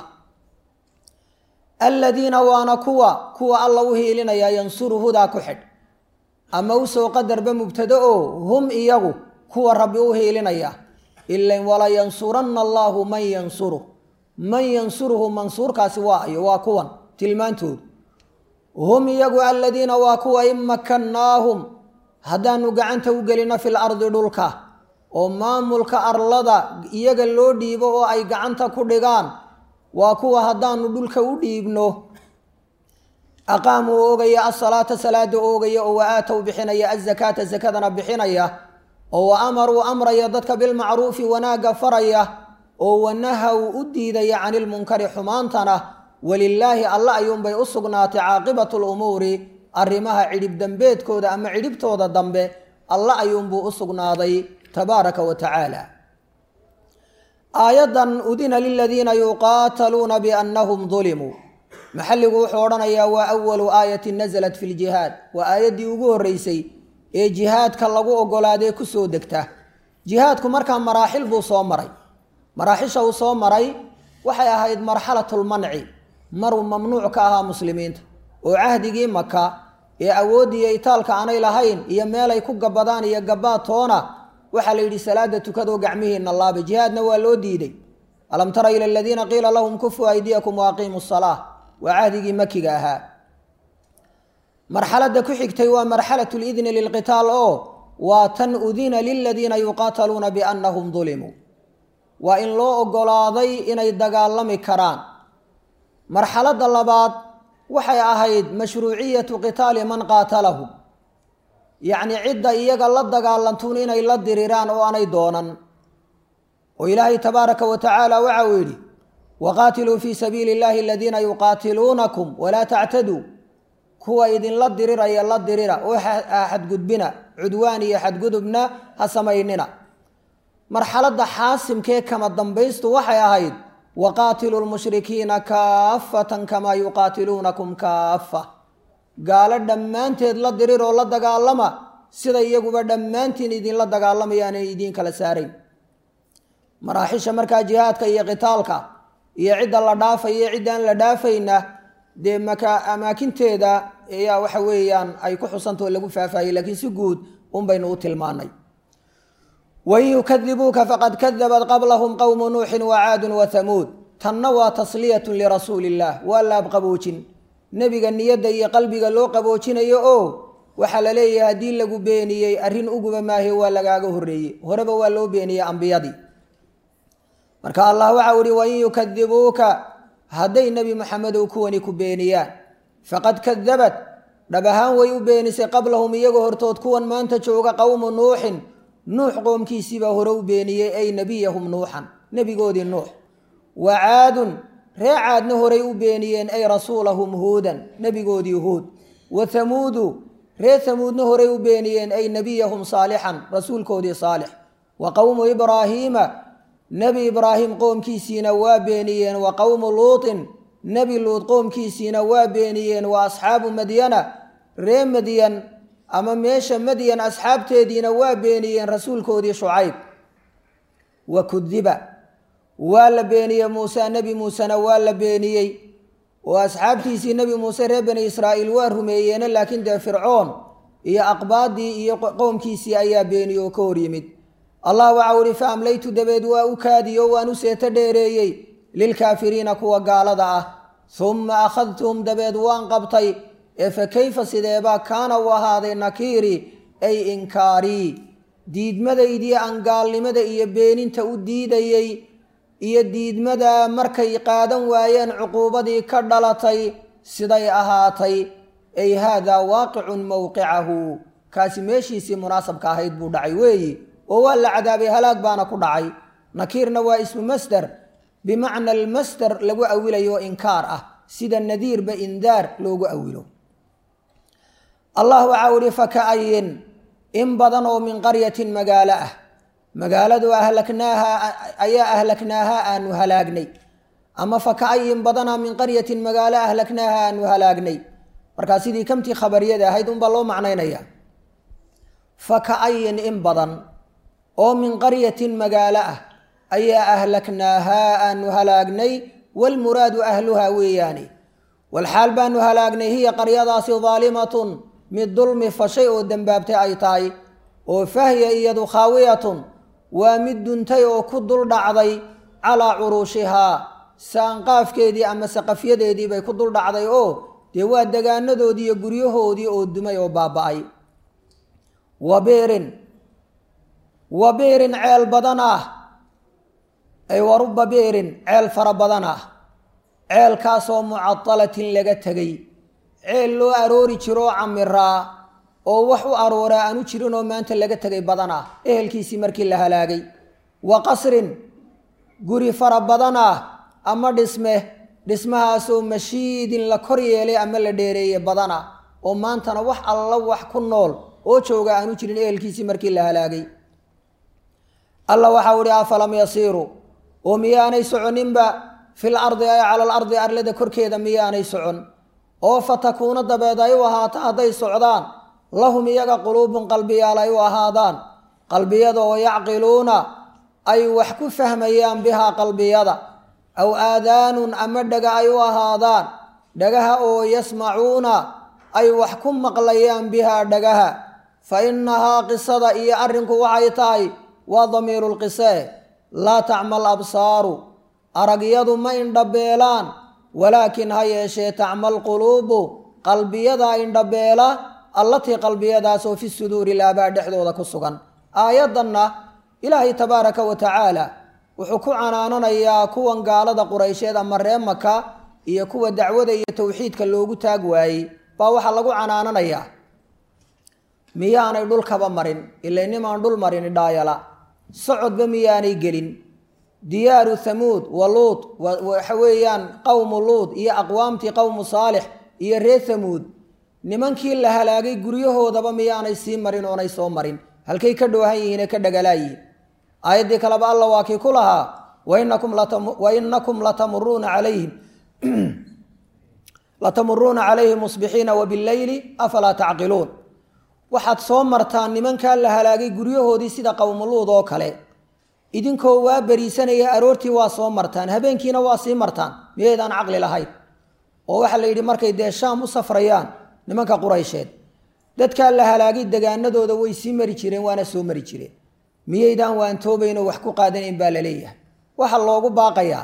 aladiina waana kuwa kuwa alla u hiilinaya yansuru hudaa ku xidh ama usoo qadarba mubtado oo hum iyagu kuwa rabbi u hiilinaya ilan walayansuranna allaahu man yansuruh man yansuruhu mansuurkaasi waa ayo waa kuwan tilmaantoodu hum iyagu aladiina waa kuwa in makannaahum haddaanu gacanta u gelino fil ardi dhulka oo maamulka arlada iyaga loo dhiibo oo ay gacanta ku dhigaan waa kuwa haddaanu dhulka u dhiibno aqaamuu oogaya asalaata salaada oogaya oo wa aatow bixinaya azakaata sakadana bixinaya oo wa amaruu amraya dadka bilmacruufi wanaagga faraya oo wanahaw u diidaya cani lmunkari xumaantana walilaahi alla ayuunbay u sugnaatay caaqibatu lumuuri arrimaha cidhib dambeedkooda ama cidhibtooda dambe alla ayuunbuu u sugnaaday tabaaraka wa tacaala aayaddan udina liladiina yuqaataluuna biannahum dulimuu maxalligu wuxuu odhanayaa waa awalu aayatin nasalat fi ljihaad waa aayaddii ugu horreysay ee jihaadka lagu ogolaadee ku soo degta jihaadku markaa maraaxil buu soo maray maraaxisha uu soo maray waxay ahayd marxalatulmanci maruu mamnuuc ka ahaa muslimiinta oo cahdigii maka ee awooddiiyo itaalka aanay lahayn iyo meelay ku gabadaan iyo gabaad toona waxaa la yidhi salaada tukadoo gacmihiina laaba jihaadna waa loo diiday alam tara ila aladiina qiila lahum kufuu aydiyakum waaqiimu salaa waa cahdigii makiga ahaa marxaladda ku xigtay waa marxalatu lidni lilqitaal oo waa tan udina liladiina yuqaataluuna biannahum dulimuu waa in loo oggolaaday inay dagaalami karaan marxaladda labaad waxay ahayd mashruuciyatu qitaali man qaatalahum yacni cidda iyaga la dagaalantuun inay la diriraan oo aanay doonan oo ilaahay tabaaraka wa tacaala waxa uu yidhi waqaatiluu fii sabiili illahi aladiina yuqaatiluunakum walaa tactaduu kuwa idinla diriraya la dirira oo xadgudbina cudwaan iyo xadgudubna ha samaynina marxaladda xaasimkee kama dambaystu waxay ahayd waqaatiluu lmushrikiina kaafatan kamaa yuqaatiluunakum kaafa gaalo dhammaanteed la dirir oo la dagaalama sida iyaguba dhammaantiin idinla dagaalamayaanay idiin kala saarayn maraaxisha markaa jihaadka iyo qitaalka iyo cidda la dhaafaya iyo ciddaan la dhaafayna dee maka amaakinteeda ayaa waxa weeyaan ay ku xusantao lagu faahfaahiyey laakiin si guud un baynu u tilmaanay wain yukadibuuka faqad kadabat qablahum qowmu nuuxin wacaadun wathamuud tanna waa tasliyatun lirasuuli illah waa laab qaboojin nebiga niyadda iyo qalbiga loo qaboojinayo oo waxaa la leeyahay haddii lagu beeniyey arrin uguba maahe waa lagaaga horreeyey horeba waa loo beeniyey ambiyadii marka allah waxau ihi wain yukadibuuka hadday nebi maxamedow kuwani ku beeniyaan faqad kadabat dhab ahaan way u beenisay qablahum iyagoo hortood kuwan maanta jooga qowmu nuuxin nuux qoomkiisiibaa hore u beeniyey ay nebiyahum nuuxan nebigoodii nuux wa caadun ree caadna horay u beeniyeen ay rasuulahum huudan nebigoodii huud wa hamuudu ree hamuudna horay u beeniyeen ay nebiyahum saalixan rasuulkoodii saalix wa qowmu ibraahiima nebi ibraahim qoomkiisiina waa beeniyeen wa qowmu luutin nebi luud qoomkiisiina waa beeniyeen wa asxaabu madyana ree madyan ama meesha madyan asxaabteediina waa beeniyeen rasuulkoodii shucayb wa kudiba waa la beeniyey muuse nebi muusena waa la beeniyey oo asxaabtiisii nebi muuse reer bani israa'iil waa rumeeyeene laakiin dee fircoon iyo aqbaadii iyo qowmkiisii ayaa beeniyey oo ka hor yimid allah waxau ihi fa amlaytu dabeed waa u kaadiyo waan u seeto dheereeyey lilkaafiriina kuwa gaalada ah humma akhadtuhum dabeed waan qabtay ee fa kayfa sideebaa kaana u ahaaday nakiiri ay inkaarii diidmadaydii aan gaalnimada iyo beeninta u diidayey iyo diidmada markay qaadan waayeen cuquubadii ka dhalatay siday ahaatay ay haadaa waaqicun mowqicahu kaasi meeshiisii munaasabka ahayd buu dhacay weeyi oo waa la cadaabay halaag baana ku dhacay nakiirna waa ismu masder bimacna almasder lagu awilayo inkaar ah sida nadiirba indaar loogu awilo allah waxau ihi faka'ayin in badan oo min qaryatin magaalo ah magaaladu ahlaknaaha ayaa ahlaknaaha aanu halaagnay ama faka'ayin badana min qaryatin magaalo ahlaknaaha aanu halaagnay markaa sidii kamtii khabariyada ahayd unbaa loo macnaynaya faka'ayin in badan oo min qaryatin magaalo ah ayaa ahlaknaahaa aanu halaagnay walmuraadu ahluhaa weeyaani walxaal baanu halaagnay hiya qaryadaasi daalimatun mid dulmi fashay oo dembaabtay ay tahay oo fahya iyadu khaawiyatun waa mid duntay oo ku dul dhacday calaa curuushihaa saanqaafkeedii ama saqafyadeedii bay ku dul dhacday oo dee waa degaanadoodii iyo guryahoodii oo dumay oo baaba'ay wabiirin wa biirin ceel badan ah ay wa ruba biirin ceel fara badan ah ceelkaasoo mucadalatin laga tegay ceel loo aroori jiroo camiraa oo wax u arooraa aanu jirin oo maanta laga tegay badan ah ehelkiisii markii la halaagay wa qasrin guri fara badan ah ama dhisme dhismahaasoo mashiidin la kor yeelay ama la dheereeye badan ah oo maantana wax alla wax ku nool oo jooga aanu jirin ehelkiisii markii la halaagay alla waxau ihi afalam yasiiruu oo miyaanay soconinba fil ardi ay cala alardi arlada korkeeda miyaanay socon oo fatakuuna dabeed ay u ahaato hadday socdaan lahum iyaga quluubun qalbiyaal ay u ahaadaan qalbiyada oo yacqiluuna ay wax ku fahmayaan bihaa qalbiyada aw aadaanun ama dhaga ay u ahaadaan dhagaha oo yasmacuuna ay wax ku maqlayaan bihaa dhagaha fa innahaa qisada iyo arrinku waxay tahay waa damiiru lqisee laa tacmal absaaru aragyadu ma indhabeelaan walaakin ha yeeshee tacmal quluubu qalbiyada indhabeela allatii qalbiyadaasoo fi suduuri laabaa dhexdooda ku sugan aayaddanna ilaahay tabaaraka wa tacaala wuxuu ku canaananayaa kuwan gaalada quraysheed ama ree maka iyo kuwa dacwada iyo towxiidka loogu taag waayey baa waxaa lagu canaananayaa miyaanay dhulkaba marin ila nimaan dhul marin dhaayala socodba miyaanay gelin diyaaru thamuud wa luud waxa weeyaan qowmu luud iyo aqwaamtii qowmu saalix iyo reer thamuud nimankii la halaagay guryahoodaba miyaanay sii marin oonay soo marin halkay ka dhoohan yihiine ka dhagalaayihin aayaddii kaleba alla waa kii ku lahaa wainakum latamuruuna calayhim latamuruuna calayhim musbixiina wabileyli afalaa tacqiluun waxaad soo martaan nimankaa la halaagay guryahoodii sida qowmuluud oo kale idinkoo waa beriisanaya aroortii waa soo martaan habeenkiina waa sii martaan miyaydaan caqli lahayn oo waxaa la yidhi markay dee shaam u safrayaan nimanka quraysheed dadkaa la halaagay degaanadooda way sii mari jireen waana soo mari jireen miyaydaan waantoobaynoo wax ku qaadanayn baa la leeyahay waxaa loogu baaqayaa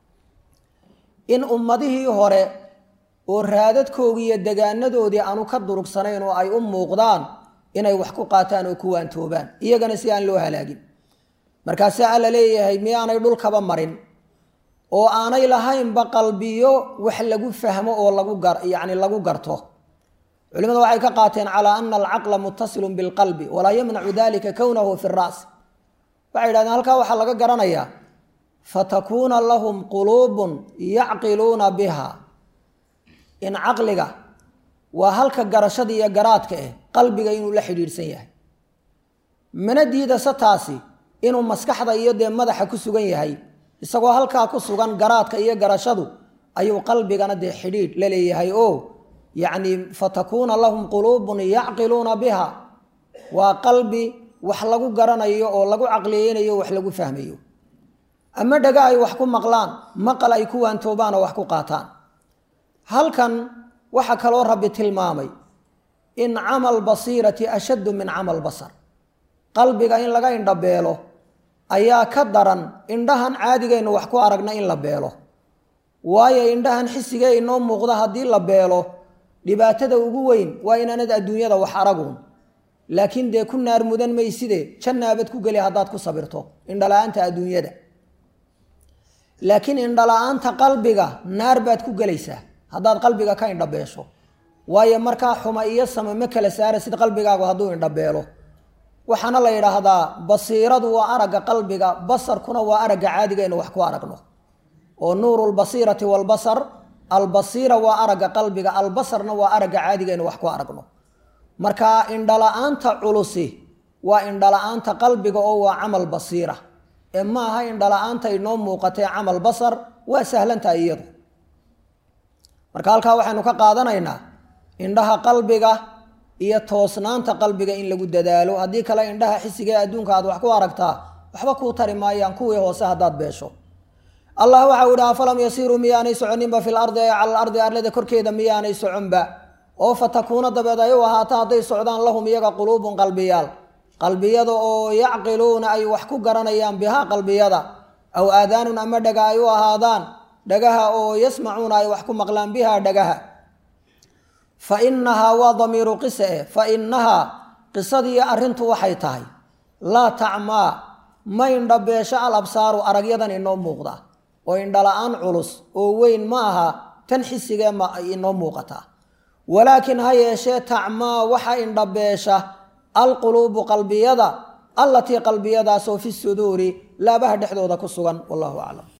in ummadihii hore oo raadadkoodii iyo degaanadoodii aanu ka durugsanayn oo ay u muuqdaan inay wax ku qaataan oo ku waantoobaan iyagana si aan loo halaagin markaasaa alla leeyahay miyaanay dhulkaba marin oo aanay lahaynba qalbiyo wax lagu fahmo oo lagu gar yacni lagu garto culimadu waxay ka qaateen calaa ana alcaqla muttasilun bilqalbi walaa yamnacu dalika kownahu fi ra's waxay yidhahdeen halkaa waxaa laga garanayaa fatakuuna lahum quluubun yacqiluuna biha in caqliga waa halka garashada iyo garaadka eh qalbiga inuu la xidhiidhsan yahay mana diidase taasi inuu maskaxda iyo dee madaxa ku sugan yahay isagoo halkaa ku sugan garaadka iyo garashadu ayuu qalbigana dee xidhiidh la leeyahay oo yacni fatakuuna lahum quluubun yacqiluuna biha waa qalbi wax lagu garanayo oo lagu caqliyeynayo wax lagu fahmayo ama dhaga ay wax ku maqlaan maqal ay ku waantoobaan oo wax ku qaataan halkan waxaa kaloo rabbi tilmaamay in camal basiirati ashaddu min camal basar qalbiga in laga indhabeelo ayaa ka daran indhahan caadigaynu wax ku aragna in la beelo waayo indhahan xisigee inoo muuqda haddii la beelo dhibaatada ugu weyn waa inaanad adduunyada wax aragun laakiin dee ku naar mudan mayside jannaabad ku geli haddaad ku sabirto indhala-aanta adduunyada laakiin indhala-aanta qalbiga naar baad ku gelaysaa haddaad qalbiga ka indhabeesho waayo markaa xuma iyo sama ma kala saara sid qalbigaagu hadduu indhabeelo waxaana la yidhaahdaa basiiradu waa aragga qalbiga basarkuna waa aragga caadiga inu wax ku aragno oo nuuru lbasiirati walbasar albasiira waa aragga qalbiga albasarna waa aragga caadiga inu wax ku aragno marka indhala-aanta culusi waa indhala-aanta qalbiga oo waa camal basiira ee ma aha indhala-aanta inoo muuqatee camal basar waa sahlantahay iyadu marka halkaa waxaynu ka qaadanaynaa indhaha qalbiga iyo toosnaanta qalbiga in lagu dadaalo haddii kale indhaha xisiga ee adduunka aad wax ku aragtaa waxba kuu tari maayaan kuwii hoose haddaad beesho allah waxau idhi afalam yasiiruu miyaanay soconinba fil ardi ee cala alardi arlada korkeeda miyaanay soconba oo fatakuuna dabeed ay u ahaato hadday socdaan lahum iyaga quluubun qalbiyaal qalbiyada oo yacqiluuna ay wax ku garanayaan bihaa qalbiyada aw aadaanun ama dhaga ay u ahaadaan dhagaha oo yasmacuuna ay wax ku maqlaan bihaa dhagaha fa inahaa waa damiiru qise eh fa inahaa qisadii arrintu waxay tahay laa tacmaa ma indhabeesho al absaaru aragyadan inoo muuqda oo indhala-aan culus oo weyn ma aha tan xisigee ma inoo muuqataa walaakiin ha yeeshee tacmaa waxa indhabeesha alquluubu qalbiyada allatii qalbiyadaasoo fi suduuri laabaha dhexdooda ku sugan wallahu aclam